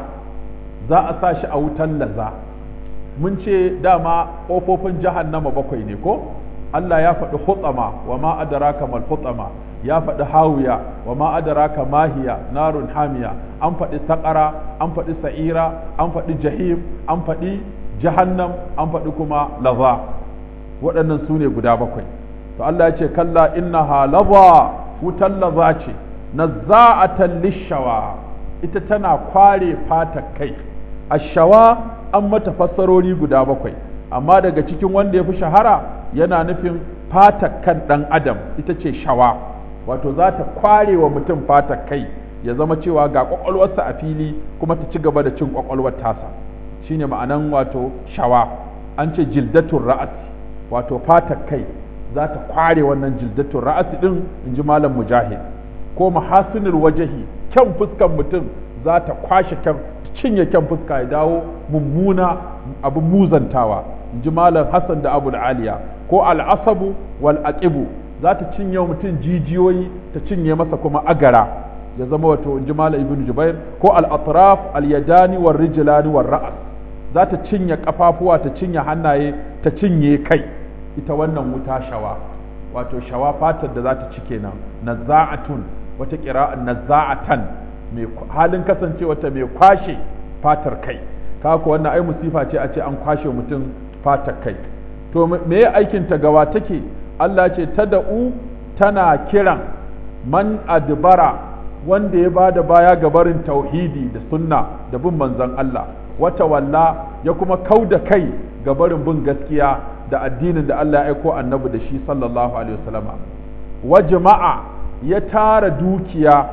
za a sa shi a wutan laza mun ce dama ƙofofin jahannama bakwai ne ko Allah ya faɗi hutsama wa ma adraka mal hutsama ya faɗi hawiya wa ma adraka mahiya narun hamiya an faɗi saƙara an faɗi sa'ira an faɗi jahim an faɗi jahannam an faɗi kuma laza waɗannan su ne guda bakwai to Allah ya ce kalla innaha laza wutan laza ce nazza'atan lishawa ita tana kware fata kai ashawa an mata fassarori guda bakwai amma daga cikin wanda ya fi shahara yana nufin fata kan ɗan adam ita ce shawa wato za ta kware wa mutum fata kai ya zama cewa ga ƙwaƙwalwarsa a fili kuma ta ci gaba da cin ƙwaƙwalwar tasa shine ma'anan wato shawa an ce jildatun ra'asi wato fata kai za ta kware wannan jildatun ra'asi din in ji malam mujahid ko mahasinul wajahi kyan fuskan mutum za ta kwashe kyan cinye kyan fuska ya dawo mummuna abin muzantawa in ji malam hassan da abu aliya ko al'asabu wal aqibu za ta cinye mutum jijiyoyi ta cinye masa kuma agara ya zama wato in ji malam ibn jubair ko al-atraf al-yadani war rijlani war ra'as za ta cinye kafafuwa ta cinye hannaye ta cinye kai ita wannan wuta shawa wato shawa fatar da za ta ci kenan nazza'atun wata qira'an nazza'atan mai halin kasancewa ta mai kwashe fatar kai kaga wannan ai musifa ce a ce an kwashe mutum fatar kai to me ya aikin ta gawa take Allah ce tada'u tana kiran man adbara wanda ya bada baya ga barin tauhidi da sunna da bin manzon Allah wata walla ya kuma kauda kai ga barin bin gaskiya da addinin da Allah ya aiko annabi da shi sallallahu alaihi wasallama wa jama'a ya tara dukiya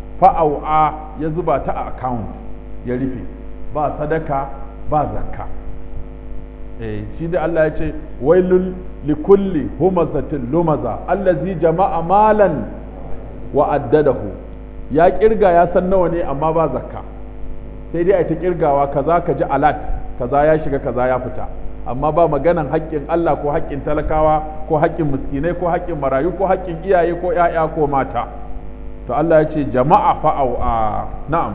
fa'au'a ya zuba ta a account ya rufe ba sadaka ba zakka eh shi da Allah ya ce wailul likulli humazatin lumaza allazi jama'a malan wa addadahu ya kirga ya san nawa ne amma ba zakka sai dai a ta kirgawa kaza ka ji alat kaza ya shiga kaza ya fita amma ba maganan haƙƙin Allah ko haƙƙin talakawa ko haƙƙin miskinai ko haƙƙin marayu ko haƙƙin iyaye ko ‘ya'ya ko mata to Allah ya ce jama'a fa'au a na'am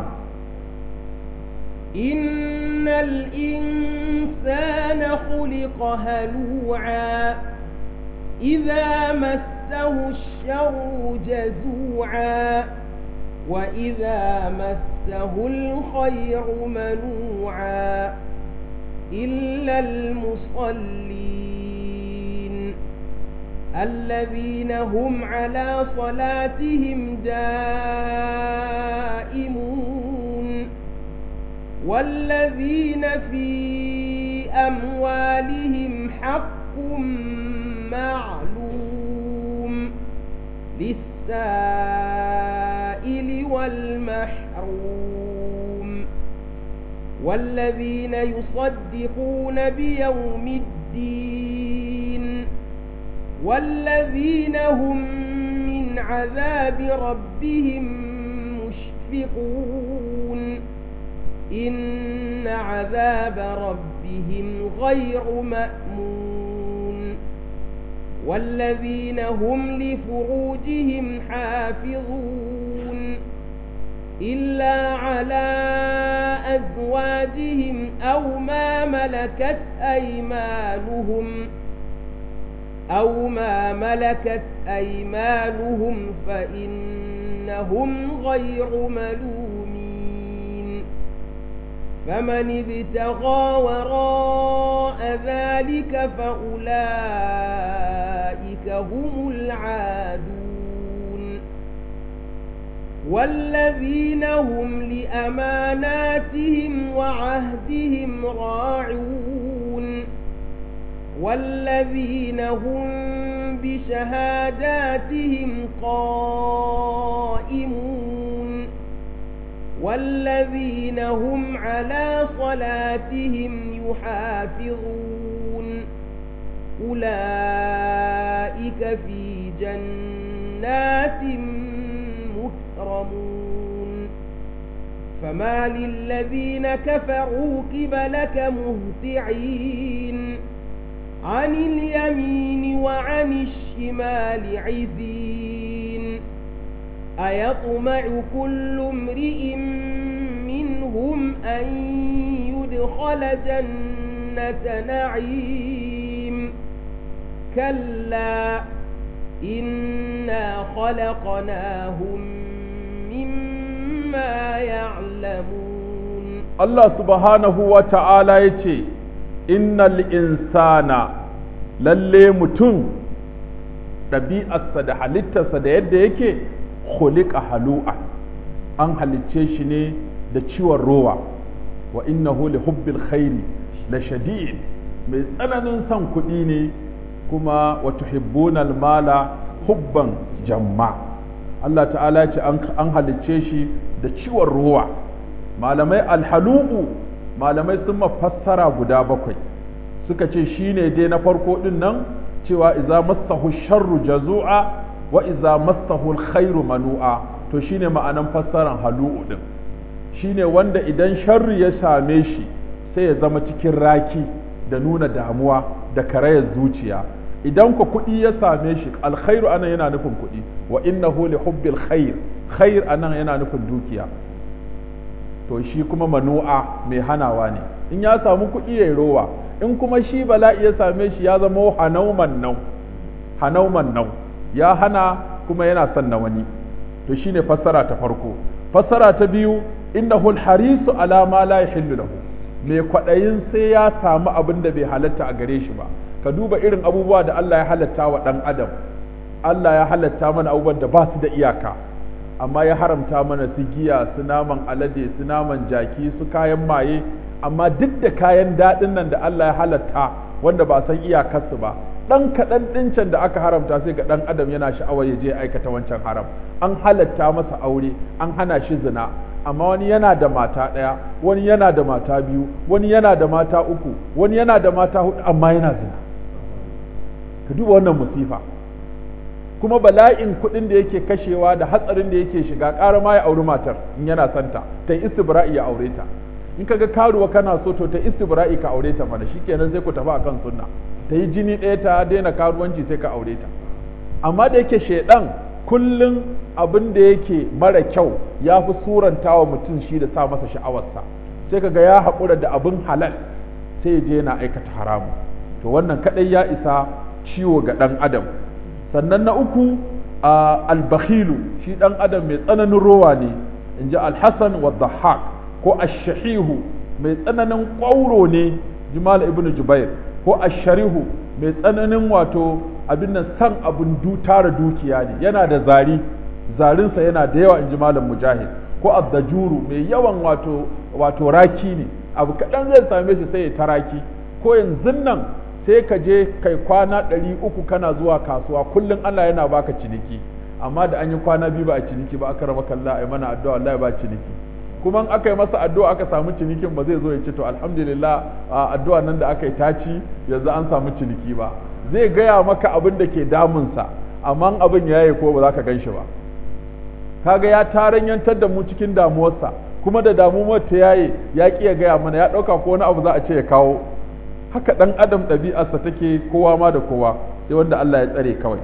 إن الإنسان خلق هلوعا إذا مسه الشر جزوعا وإذا مسه الخير منوعا إلا المصلين الذين هم على صلاتهم دائمون والذين في أموالهم حق معلوم للسائل والمحروم والذين يصدقون بيوم الدين والذين هم من عذاب ربهم مشفقون إن عذاب ربهم غير مأمون والذين هم لفروجهم حافظون إلا على أزواجهم أو ما ملكت أيمانهم أو ما ملكت أيمانهم فإنهم غير ملومين فمن ابتغى وراء ذلك فأولئك هم العادون والذين هم لأماناتهم وعهدهم راعون والذين هم بشهاداتهم قائمون والذين هم على صلاتهم يحافظون أولئك في جنات مكرمون فما للذين كفروا قبلك مهتعين عن اليمين وعن الشمال عزين أيطمع كل امرئ منهم أن يدخل جنة نعيم كلا إنا خلقناهم مما يعلمون Allah subhanahu wa ta'ala ya ce, Innal insana lalle mutum ɗabi'arsa da halittarsa da yadda yake khuliqa halu'a an halicce shi ne da ciwon rowa wa innahu li hubbil khairi la shadid mai tsananin son kuɗi ne kuma wa tuhibbuna mala hubban jamma Allah ta'ala ya ce an halicce shi da ciwon rowa malamai alhalu'u malamai sun mafassara guda bakwai suka ce shine dai na farko din nan cewa iza massahu sharru jazu'a wa iza massahu alkhairu manu'a to shine ma'anan fassaran halu'u din shine wanda idan sharri ya same shi sai ya zama cikin raki da nuna damuwa da karayar zuciya idan ku kuɗi ya same shi alkhairu anan yana nufin kuɗi wa innahu li hubbil khair khair anan yana nufin dukiya to shi kuma manu'a mai hanawa ne in ya samu kuɗi ya rowa in kuma shi bala'i ya same shi ya zama hanauman nau hanauman nau ya hana kuma yana son na wani to shine fassara ta farko fassara ta biyu innahu harisu ala ma la yahillu lahu mai kwaɗayin sai ya samu abin da bai halatta a gare shi ba ka duba irin abubuwa da Allah ya halatta wa ɗan adam Allah ya halatta mana abubuwan da ba su da iyaka amma ya haramta mana su giya su naman alade su naman jaki su kayan maye amma duk da kayan daɗin nan da Allah ya halatta wanda ba san iyakarsu ba ɗan kaɗan ɗincin da aka haramta sai ga ɗan adam yana sha'awar ya je aikata wancan haram an halatta masa aure an hana shi zina amma wani yana da mata ɗaya wani yana da mata biyu wani yana da mata uku wani yana da mata hudu amma yana zina ka duba wannan musifa kuma bala'in kuɗin da yake kashewa da hatsarin da yake shiga ƙara ma ya auri matar in yana santa ta yi istibra'i ya aure ta in kaga karuwa kana so to ta istibra'i ka aure ta mana shikenan sai ku tafi akan sunna ta yi jini ɗaya ta daina karuwanci sai ka aure ta amma da yake shaidan kullum abin da yake mara kyau ya fi suranta wa mutum shi da sa masa sha'awarsa sai kaga ya haƙura da abin halal sai ya je yana aikata haramu to wannan kaɗai ya isa ciwo ga ɗan adam sannan na uku a albakhilu shi ɗan adam mai tsananin rowa ne in ji alhassan wa dhahak ko ashahihu mai tsananin ƙwauro ne jimal ibn jubair ko asharihu mai tsananin wato abin nan san abin du tara dukiya ne yana da zari zarinsa yana da yawa in ji malam mujahid ko addajuru mai yawan wato wato raki ne abu kaɗan zai same shi sai ya taraki ko yanzu nan sai ka je kai kwana ɗari uku kana zuwa kasuwa kullum Allah yana baka ciniki amma da an yi kwana biyu ba a ciniki ba aka raba kalla a mana addu'a Allah ya ba ciniki kuma in aka yi masa addu'a aka samu cinikin ba zai zo ya ce to alhamdulillah addu'a nan da aka yi taci yanzu an samu ciniki ba zai gaya maka abin da ke damunsa amma abin ya yi ko ba za ka gan shi ba kaga ya taranyantar da mu cikin damuwarsa kuma da damuwar ta yaye ya ƙi ya gaya mana ya ɗauka ko wani abu za a ce ya kawo haka ɗan adam ɗabi'arsa take kowa ma da kowa sai wanda Allah ya tsare kawai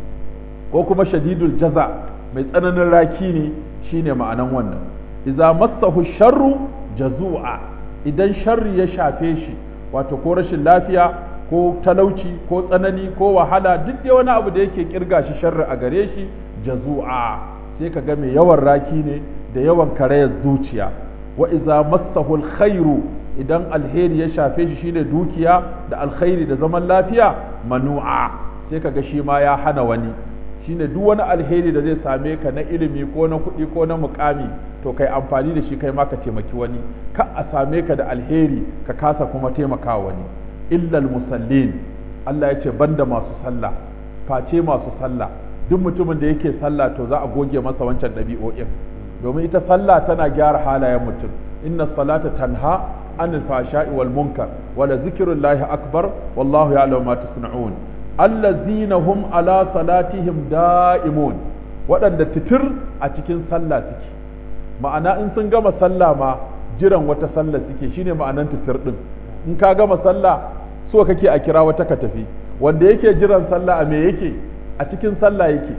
ko kuma shadidul jaza mai tsananin raki ne shine ma'anan wannan idza massahu sharru jazu'a idan sharri ya shafe shi wato ko rashin lafiya ko talauci ko tsanani ko wahala duk dai wani abu da yake kirga shi sharri a gare shi jazu'a sai ka ga mai yawan raki ne da yawan karayar zuciya wa iza massahu alkhairu idan alheri ya shafe shi shine dukiya da alkhairi da zaman lafiya manu'a sai ka ga shi ma ya hana wani shine duk wani alheri da zai same ka na ilimi ko na kuɗi ko na mukami to kai amfani da shi kai ma ka taimaki wani ka a same ka da alheri ka kasa kuma taimaka wani illal musallin Allah ya ce banda masu sallah face masu sallah duk mutumin da yake sallah to za a goge masa wancan ɗabi'o'in domin ita sallah tana gyara halayen mutum inna salata tanha anil fashai wal munkar wala zikrullahi akbar wallahu ya'lamu ma tasna'un allazina hum ala salatihim da'imun waɗanda titir a cikin sallah suke ma'ana in sun gama sallah ma jiran wata sallah suke shine ma'anan titir din in ka gama sallah so kake a kira wata ka tafi wanda yake jiran sallah a me yake a cikin sallah yake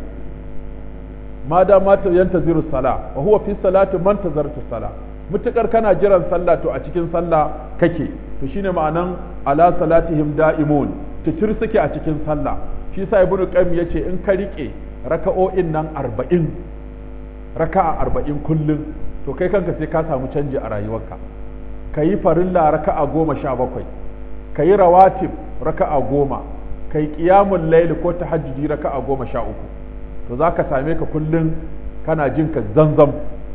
ma da ma ta yantaziru sala wa huwa fi salati man tazarta sala mutukar kana jiran sallah to a cikin sallah kake to shine ma'anan ala salatihim da'imun titir suke a cikin sallah shi sa ibnu qayyim yace in ka rike raka'o'in nan 40 raka'a 40 kullum to kai kanka sai ka samu canji a rayuwarka kayi farilla raka'a 17 kayi rawatib raka'a 10 kai qiyamul layl ko tahajjudi raka'a 13 to zaka same ka kullum kana jin ka zanzam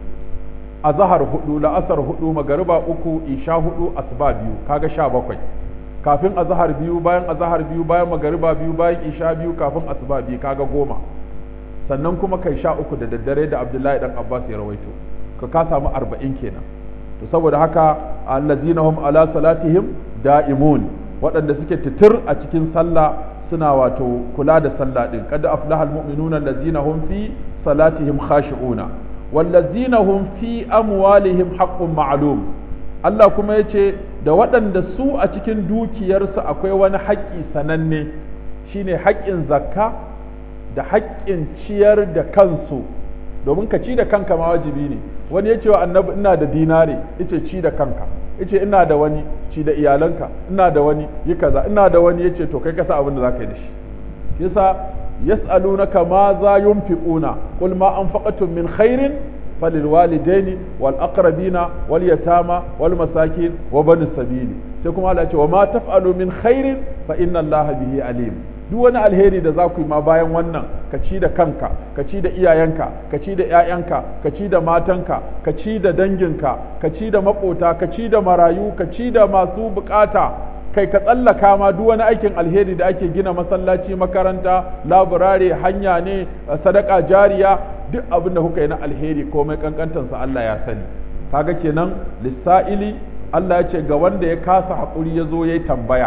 azhar hudu la'asar hudu magariba uku isha hudu asuba biyu kaga 17 kafin azhar biyu bayan azhar biyu bayan magariba biyu bayan isha biyu kafin asuba biyu kaga goma sannan kuma kai sha uku da daddare da abdullahi dan abbas ya rawaito ka ka samu arba'in kenan to saboda haka allazina hum ala salatihim da'imun waɗanda suke titir a cikin sallah suna wato kula da sallah din kada aflahal mu'minuna allazina hum fi salatihim khashi'una wallazina hum fi amwalihim haqqun ma'lum Allah kuma yace da waɗanda su a cikin dukiyarsu akwai wani haƙƙi sananne shine haƙƙin zakka da haƙƙin ciyar da kansu domin ka ci da kanka ma wajibi ne wani ya ce wa annabi ina da dinare yace ci da kanka yace ina da wani ci da iyalanka ina da wani yi kaza ina da wani yace to kai ka sa abin da zaka yi da shi yasa yas'alunaka ma za yunfiquna qul ma anfaqatum min khairin فللوالدين والأقربين واليتامى والمساكين وبن السبيل sai kuma Allah ce wa ma taf'alu min khairin fa inna Allah bihi alim duk wani alheri da za ku yi ma bayan wannan ka ci da kanka ka ci da iyayenka ka ci da ƴaƴanka ka ci da matanka ka ci da danginka ka ci da maƙota ka ci da marayu ka ci da masu bukata kai ka tsallaka ma duk wani aikin alheri da ake gina masallaci makaranta laburare hanya ne sadaka jariya duk abin da kuka yi na alheri komai kankantansa Allah ya sani kaga kenan lissa'ili Allah ya ce ga wanda ya kasa haƙuri ya zo ya yi tambaya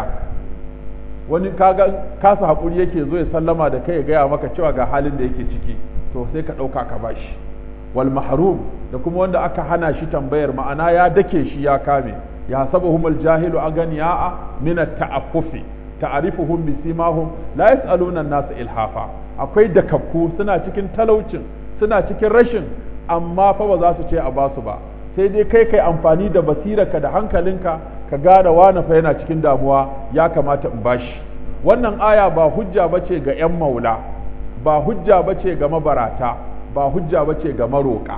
wani kaga kasa haƙuri yake zo ya sallama da kai ya gaya maka cewa ga halin da yake ciki to sai ka ɗauka ka bashi wal mahrum da kuma wanda aka hana shi tambayar ma'ana ya dake shi ya kame ya sabuhum al jahilu aganiya'a min at ta'affufi ta'rifuhum bisimahum la yas'aluna an-nas ilhafa akwai dakakku suna cikin talaucin suna cikin rashin amma fa ba za su ce a basu ba sai dai kai kai amfani da basirarka da hankalinka ka gane wani fa yana cikin damuwa ya kamata in bashi wannan aya ba hujja bace ga 'yan maula ba hujja bace ga mabarata ba hujja bace ga maroƙa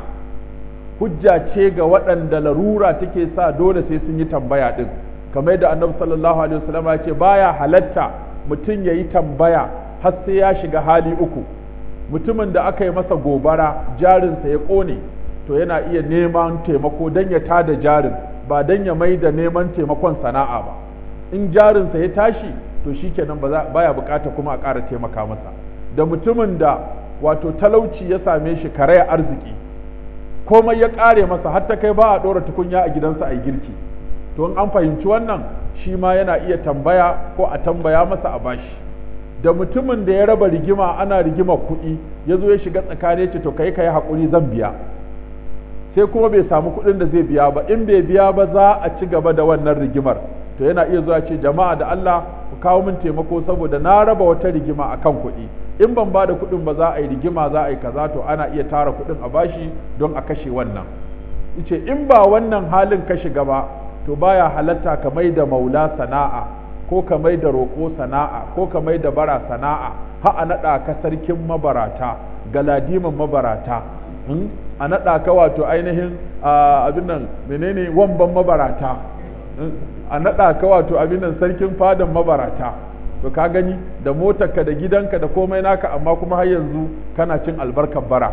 hujja ce ga waɗanda larura take sa dole sai sun yi tambaya ɗin kamar da annabi sallallahu alaihi wasallam ya ce baya halatta mutum ya yi tambaya har sai ya shiga hali uku mutumin da aka yi masa gobara jarinsa ya ƙone to yana iya neman taimako don ya tada jarin ba don ya mai da neman taimakon sana'a ba in jarinsa ya tashi to shikenan ba ya bukata kuma a ƙara taimaka masa da mutumin da wato talauci ya same shi karaya arziki komai ya ƙare masa har ta kai ba a ɗora tukunya a gidansa a girki to in an fahimci wannan shi ma yana iya tambaya ko a tambaya masa a bashi da mutumin da ya raba rigima ana rigima kuɗi ya zo ya shiga tsakani ce to kai kai haƙuri zan biya sai kuma bai samu kuɗin da zai biya ba in bai biya ba za a ci gaba da wannan rigimar to yana iya zuwa ce jama'a da Allah ku kawo min taimako saboda na raba wata rigima akan kuɗi in ban ba da kuɗin ba za a yi rigima za a yi kaza to ana iya tara kuɗin a bashi don a kashe wannan ice in ba wannan halin ka shiga ba to baya halatta ka mai da maula sana'a ko ka mai da roƙo sana'a ko ka mai da bara sana'a ha a naɗa ka sarkin mabarata galadiman mabarata a naɗa ka wato ainihin abin nan menene wamban mabarata a naɗa ka wato abin nan sarkin fadan mabarata to ka gani da motarka da gidanka da komai naka amma kuma har yanzu kana cin albarkar bara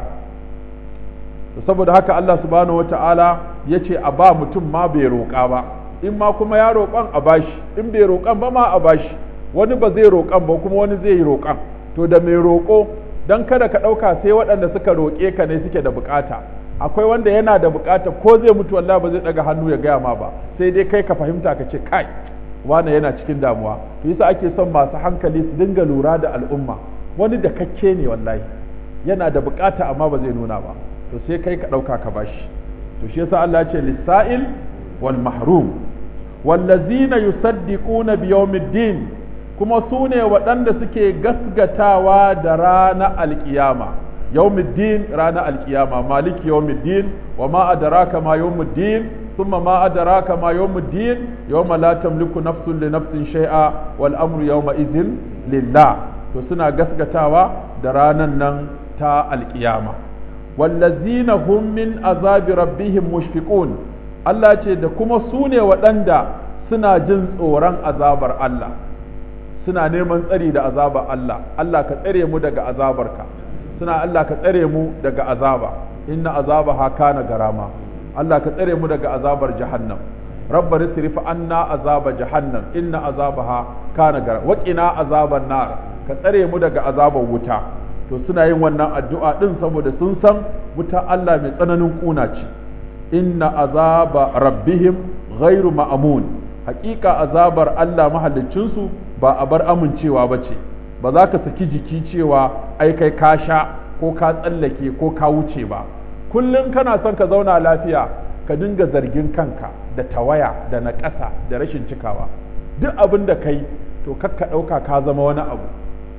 saboda haka Allah subhanahu wata'ala ya ce a ba mutum ma bai roƙa ba in ma kuma ya roƙan a bashi in bai roƙan ba ma a bashi wani ba zai roƙan ba kuma wani zai yi roƙan to da mai roƙo don kada ka ɗauka sai waɗanda suka roƙe ka ne suke da buƙata akwai wanda yana da buƙata ko zai mutu wallahi ba zai ɗaga hannu ya gaya ma ba sai dai kai ka fahimta ka ce kai wane yana cikin damuwa to yasa ake son masu hankali su dinga lura da al'umma wani da kakke ne wallahi yana da buƙata amma ba zai nuna ba to sai kai ka ɗauka ka bashi to shi yasa Allah ya ce lisa'il wal mahrum wallazina yusaddiquna bi yawmiddin kuma su ne waɗanda suke gasgatawa da rana alkiyama yawmiddin rana alkiyama maliki yawmiddin wa ma adraka ma yawmiddin thumma ma adraka ma yawmiddin yawma la tamliku nafsun li nafsin shay'a wal amru yawma idhin lillah to suna gasgatawa da ranan nan ta alkiyama wallazina hum min azabi rabbihim mushfiqun Allah ce da kuma su ne waɗanda suna jin tsoron azabar Allah suna neman tsari da azabar Allah Allah ka tsare mu daga azabarka suna Allah ka tsare mu daga azaba inna azabaha kana garama Allah ka tsare mu daga azabar jahannam rabbar isrif anna azaba jahannam inna azabaha kana garama wa qina azaban nar ka tsare mu daga azabar wuta to suna yin wannan addu'a din saboda sun san wuta Allah mai tsananin kuna ce inna azaba rabbihim ghairu ma'amun hakika azabar Allah mahaliccinsu ba a bar amincewa ba ce ba za ka saki jiki cewa ai kai ka sha ko ka tsallake ko ka wuce ba kullum kana son ka zauna lafiya ka dinga zargin kanka da tawaya da na ƙasa da rashin cikawa duk abin da kai to kakka ɗauka ka zama wani abu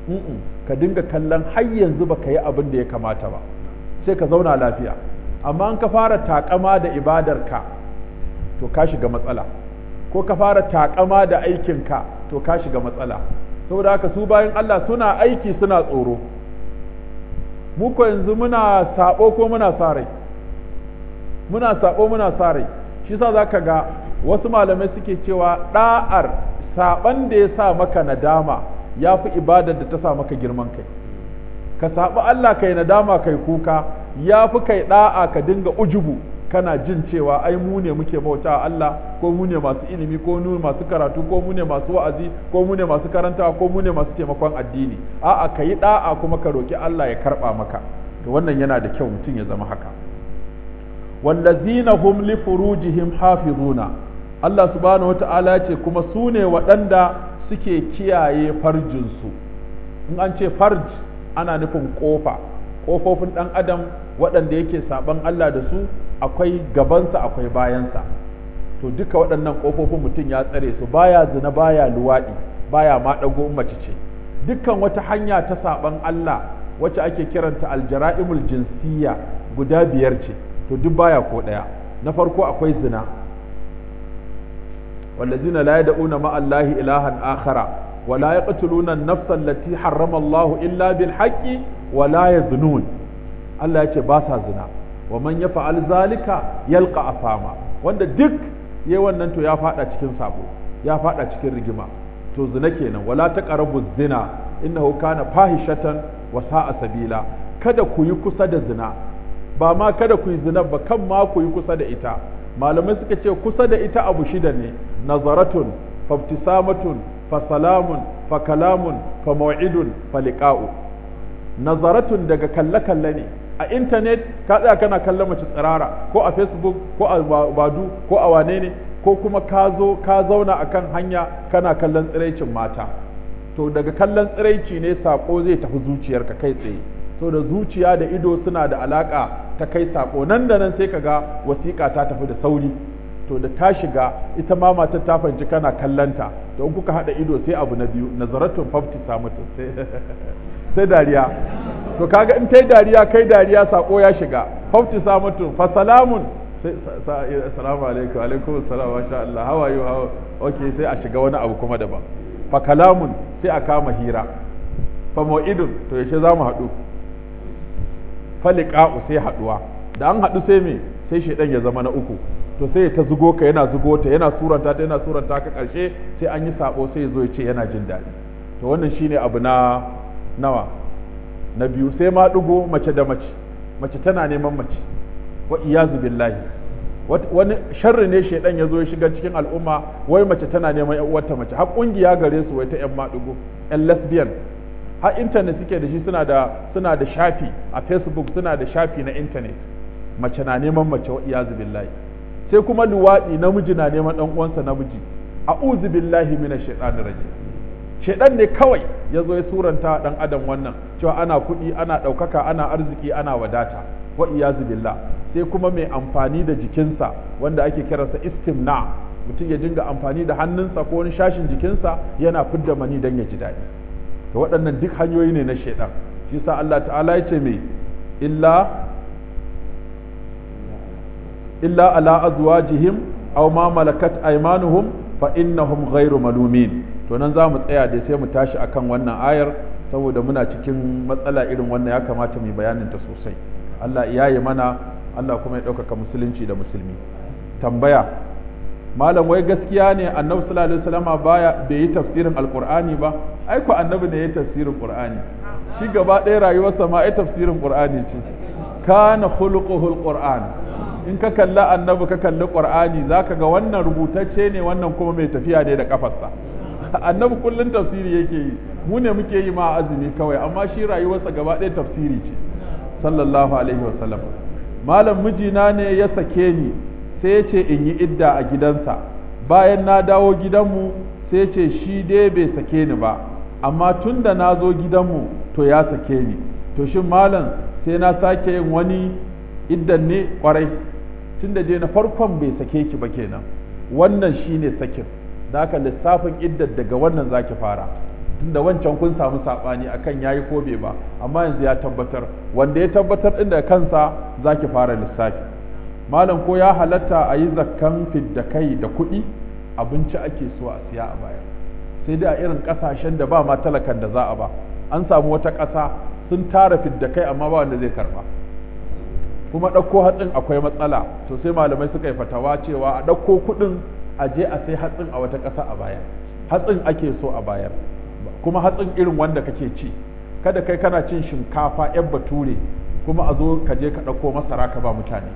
ka dinga kallon har yanzu ba ka yi abin da ya kamata ba sai ka zauna lafiya amma an ka fara takama da ibadarka to ka shiga matsala ko ka fara takama da aikinka to ka shiga matsala saboda haka su bayan Allah suna aiki suna tsoro mu ko yanzu muna sabo ko muna sa rai muna sabo muna sa rai shi yasa zaka ga wasu malamai suke cewa da'ar saban da ya sa maka nadama ya fi ibadar da ta sa maka girman kai ka saɓi Allah kai nadama kai kuka ya fi kai ɗa'a ka dinga ujubu kana jin cewa ai mu ne muke bauta Allah ko mu ne masu ilimi ko mu masu karatu ko mu ne masu wa'azi ko mu ne masu karantawa ko mu ne masu taimakon addini a'a ka yi ɗa'a kuma ka roki Allah ya karɓa maka to wannan yana da kyau mutum ya zama haka wallazina hum li furujihim hafizuna Allah subhanahu wata'ala ce kuma su ne waɗanda suke kiyaye farjinsu in an ce farj ana nufin ƙofa ƙofofin ɗan adam waɗanda yake saɓan Allah da su akwai gabansa akwai bayansa to duka waɗannan ƙofofin mutum ya tsare su baya zina baya luwaɗi baya ma ɗago mace ce dukkan wata hanya ta saɓan Allah wacce ake kiranta aljara'imul jinsiyya guda biyar ce to duk baya ko ɗaya na farko akwai zina والذين لا يدعون مع الله إلها آخر ولا يقتلون النفس التي حرم الله إلا بالحق ولا يزنون الله يقول باسا زنا ومن يفعل ذلك يلقى أثاما wanda duk yayi wannan to ya fada cikin sabo ya fada cikin rigima to zina kenan wala taqrabu zina innahu kana fahishatan wa sa'a sabila kada ku yi kusa da zina ba ma kada ku yi zina ba kan ma ku yi kusa da ita malamai suka ce kusa da ita abu shida ne nazaratun fabtisamatun fa salamun fa kalamun fa maw'idun fa liqa'u nazaratun daga kalle kalle ne a intanet ka tsaya kana kallon mace tsirara ko a facebook ko a badu ko a wane ne ko kuma ka zo ka zauna akan hanya kana kallon tsiraicin mata to daga kallon tsiraici ne sako zai tafi zuciyarka kai tsaye so da zuciya da ido suna da alaka ta kai sako nan da nan sai kaga wasiƙa ta tafi da sauri to da ta shiga ita ma matar ta fahimci kana kallanta to in kuka hada ido sai abu na biyu nazaratun fafti samutu sai dariya to kaga in tai dariya kai dariya sako ya shiga fafti samutu fa salamun sai assalamu alaikum alaikum assalam wa sha Allah how are you how okay sai a shiga wani abu kuma daban fa kalamun sai a kama hira fa mau'idun to yaushe za mu haɗu faliqa'u sai haɗuwa da an haɗu sai me sai shaidan ya zama na uku to sai ta zugo ka yana zugo ta yana suranta ta yana suranta ka karshe sai an yi sabo sai ya zo ya ce yana jin daɗi to wannan shine abu na nawa na biyu sai ma ɗigo mace da mace mace tana neman mace wa iyazu billahi wani sharri ne shaidan ya zo ya shiga cikin al'umma wai mace tana neman yan uwarta mace har kungiya gare su wai ta yan maɗigo yan lesbian har intanet suke da shi suna da suna da shafi a facebook suna da shafi na intanet mace na neman mace wa iyazu billahi sai kuma luwaɗi namiji na neman ɗan uwansa namiji a'udhu billahi minash shaitanir rajim shaidan ne kawai ya zo ya suranta dan adam wannan cewa ana kuɗi ana ɗaukaka ana arziki ana wadata wa iyazu billah sai kuma mai amfani da jikinsa wanda ake kiransa istimna mutum ya dinga amfani da hannunsa ko wani shashin jikinsa yana fidda mani don ya ji daɗi to waɗannan duk hanyoyi ne na shaidan shi sa Allah ta'ala ya ce mai illa illa ala azwajihim aw ma malakat aymanuhum fa innahum ghairu malumin to nan za mu tsaya da sai mu tashi akan wannan ayar saboda muna cikin matsala irin wannan ya kamata mu bayanin ta sosai Allah ya yi mana Allah kuma ya ɗaukaka musulunci da musulmi tambaya malam wai gaskiya ne annabi sallallahu alaihi wasallama baya bai yi tafsirin alqur'ani ba ai ko annabi ne ya tafsirin qur'ani shi gaba ɗaya rayuwarsa ma ai tafsirin qur'ani ce kana khuluquhul qur'an in ka kalla annabi ka kalli qur'ani zaka ga wannan rubutacce ne wannan kuma mai tafiya ne da kafarsa annabi kullun tafsiri yake yi mu ne muke yi ma azumi kawai amma shi rayuwarsa gaba ɗaya tafsiri ce sallallahu alaihi wasallam malam mijina ne ya sake ni sai ya ce in yi idda a gidansa bayan na dawo gidanmu sai ya ce shi dai bai sake ni ba amma tun da na zo gidanmu to ya sake ni to shin malam sai na sake yin wani iddan ne kwarai tun da je na farkon bai sake ki ba kenan wannan shine sakin da haka lissafin iddar daga wannan zaki fara tunda wancan kun samu saɓani akan yayi ko bai ba amma yanzu ya tabbatar wanda ya tabbatar ɗin da kansa zaki fara lissafi malam ko ya halatta a yi zakkan fidda kai da kuɗi abinci ake so a siya a baya sai dai a irin ƙasashen da ba ma talakan da za a ba an samu wata ƙasa sun tara fidda kai amma ba wanda zai karba kuma ɗauko hatsin akwai matsala to sai malamai suka yi fatawa cewa a ɗauko kuɗin a je a sai hatsin a wata ƙasa a baya hatsin ake so a bayar kuma hatsin irin wanda kake ci kada kai kana cin shinkafa yan bature kuma a zo ka je ka ɗauko masara ka ba mutane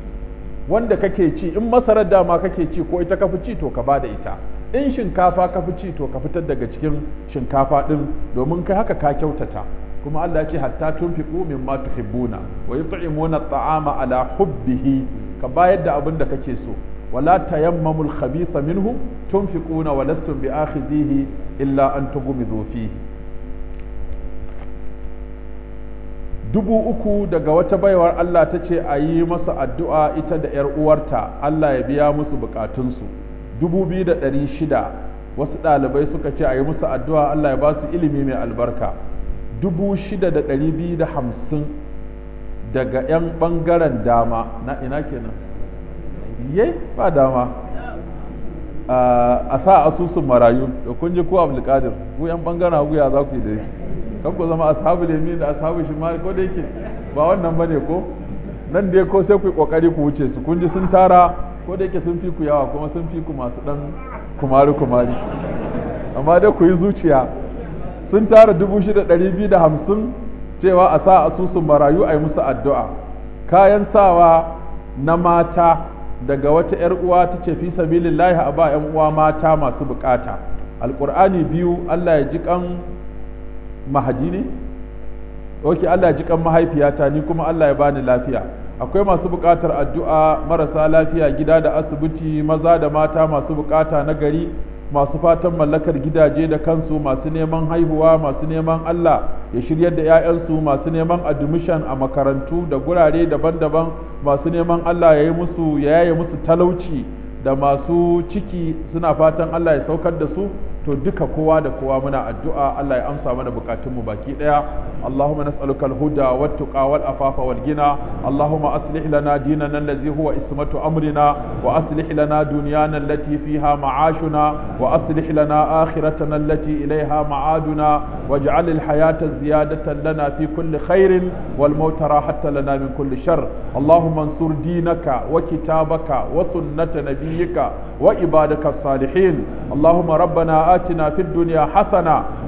wanda kake ci in masarar dama kake ci ko ita ka fi ci to ka ba da ita in shinkafa ka fi ci to ka fitar daga cikin shinkafa ɗin domin kai haka ka kyautata kuma Allah ya ce hatta tunfiqu mimma tuhibbuna wa yut'imuna at'ama ala hubbihi ka bayar da abin da kake so ولا تيمموا الخبيث منه تنفقون ولستم بآخذيه إلا أن تغمضوا فيه dubu uku daga wata baiwar Allah ta ce a yi masa addu'a ita da ‘yar uwarta Allah ya biya musu bukatunsu dubu biyu da ɗari shida wasu ɗalibai suka ce a yi musu addu'a Allah ya ba su ilimi mai albarka dubu shida da ɗari biyu da hamsin daga ‘yan ɓangaren dama na ina kenan ye ba dama a sa asusun marayu da kun ji ko abdulkadir ku yan bangaren hagu ya za ku yi da shi kan ku zama ashabu lemi da ashabu shi ma ko da yake ba wannan bane ko nan dai ko sai ku yi kokari ku wuce su kun ji sun tara ko da yake sun fi ku yawa kuma sun fi ku masu dan kumari kumari amma dai ku yi zuciya sun tara dubu shida ɗari biyu da hamsin cewa a sa asusun marayu a yi musu addu'a kayan sawa na mata daga wata ‘yar uwa ta ce fi sabilillahi a ba ‘yan uwa mata masu bukata alƙur'ani biyu Allah ya ji kan mahadi ne? ok Allah ya ji kan mahaifiyata ni kuma Allah ya bani lafiya akwai masu bukatar addu'a marasa lafiya gida da asibiti maza da mata masu bukata na gari masu fatan mallakar gidaje da kansu masu neman haihuwa masu neman Allah ya shiryar da 'ya'yansu masu neman admission a makarantu da gurare daban-daban masu neman Allah ya yi musu ya yaye musu talauci da masu ciki suna fatan Allah ya saukar da su to duka kowa da kowa muna addu'a Allah ya amsa mana bukatunmu baki daya Allahumma nas'aluka al-huda wat-tuqa wal-afafa wal-ghina Allahumma aslih lana dinana allazi huwa ismatu amrina wa aslih lana dunyana allati fiha ma'ashuna wa aslih lana akhiratana allati ilayha ma'aduna waj'al al-hayata ziyadatan lana fi kulli khairin wal mauta rahatan lana min kulli shar Allahumma ansur dinaka wa kitabaka wa sunnata nabiyyika wa ibadaka as-salihin Allahumma rabbana آتنا في الدنيا حسنة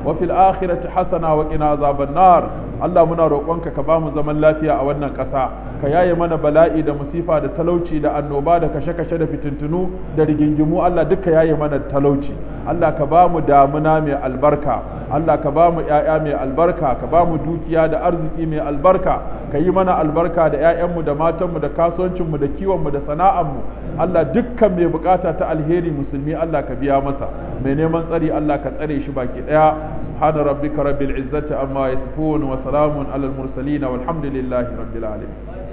وفي الآخرة حسنة وقنا عذاب النار Allah muna roƙonka ka ba mu zaman lafiya a wannan ƙasa ka yaye mana bala'i da musifa da talauci da annoba da kashe-kashe da fitintunu da rigingimu Allah duka yaye mana talauci Allah ka ba mu damuna mai albarka Allah ka ba mu ƴaƴa mai albarka ka ba mu dukiya da arziki mai albarka ka yi mana albarka da ƴaƴanmu da matanmu da kasuwancinmu da kiwonmu da sana'armu Allah dukkan mai bukata ta alheri musulmi Allah ka biya masa mai neman tsari Allah ka tsare shi baki ɗaya سبحان ربك رب العزة عما يصفون وسلام على المرسلين والحمد لله رب العالمين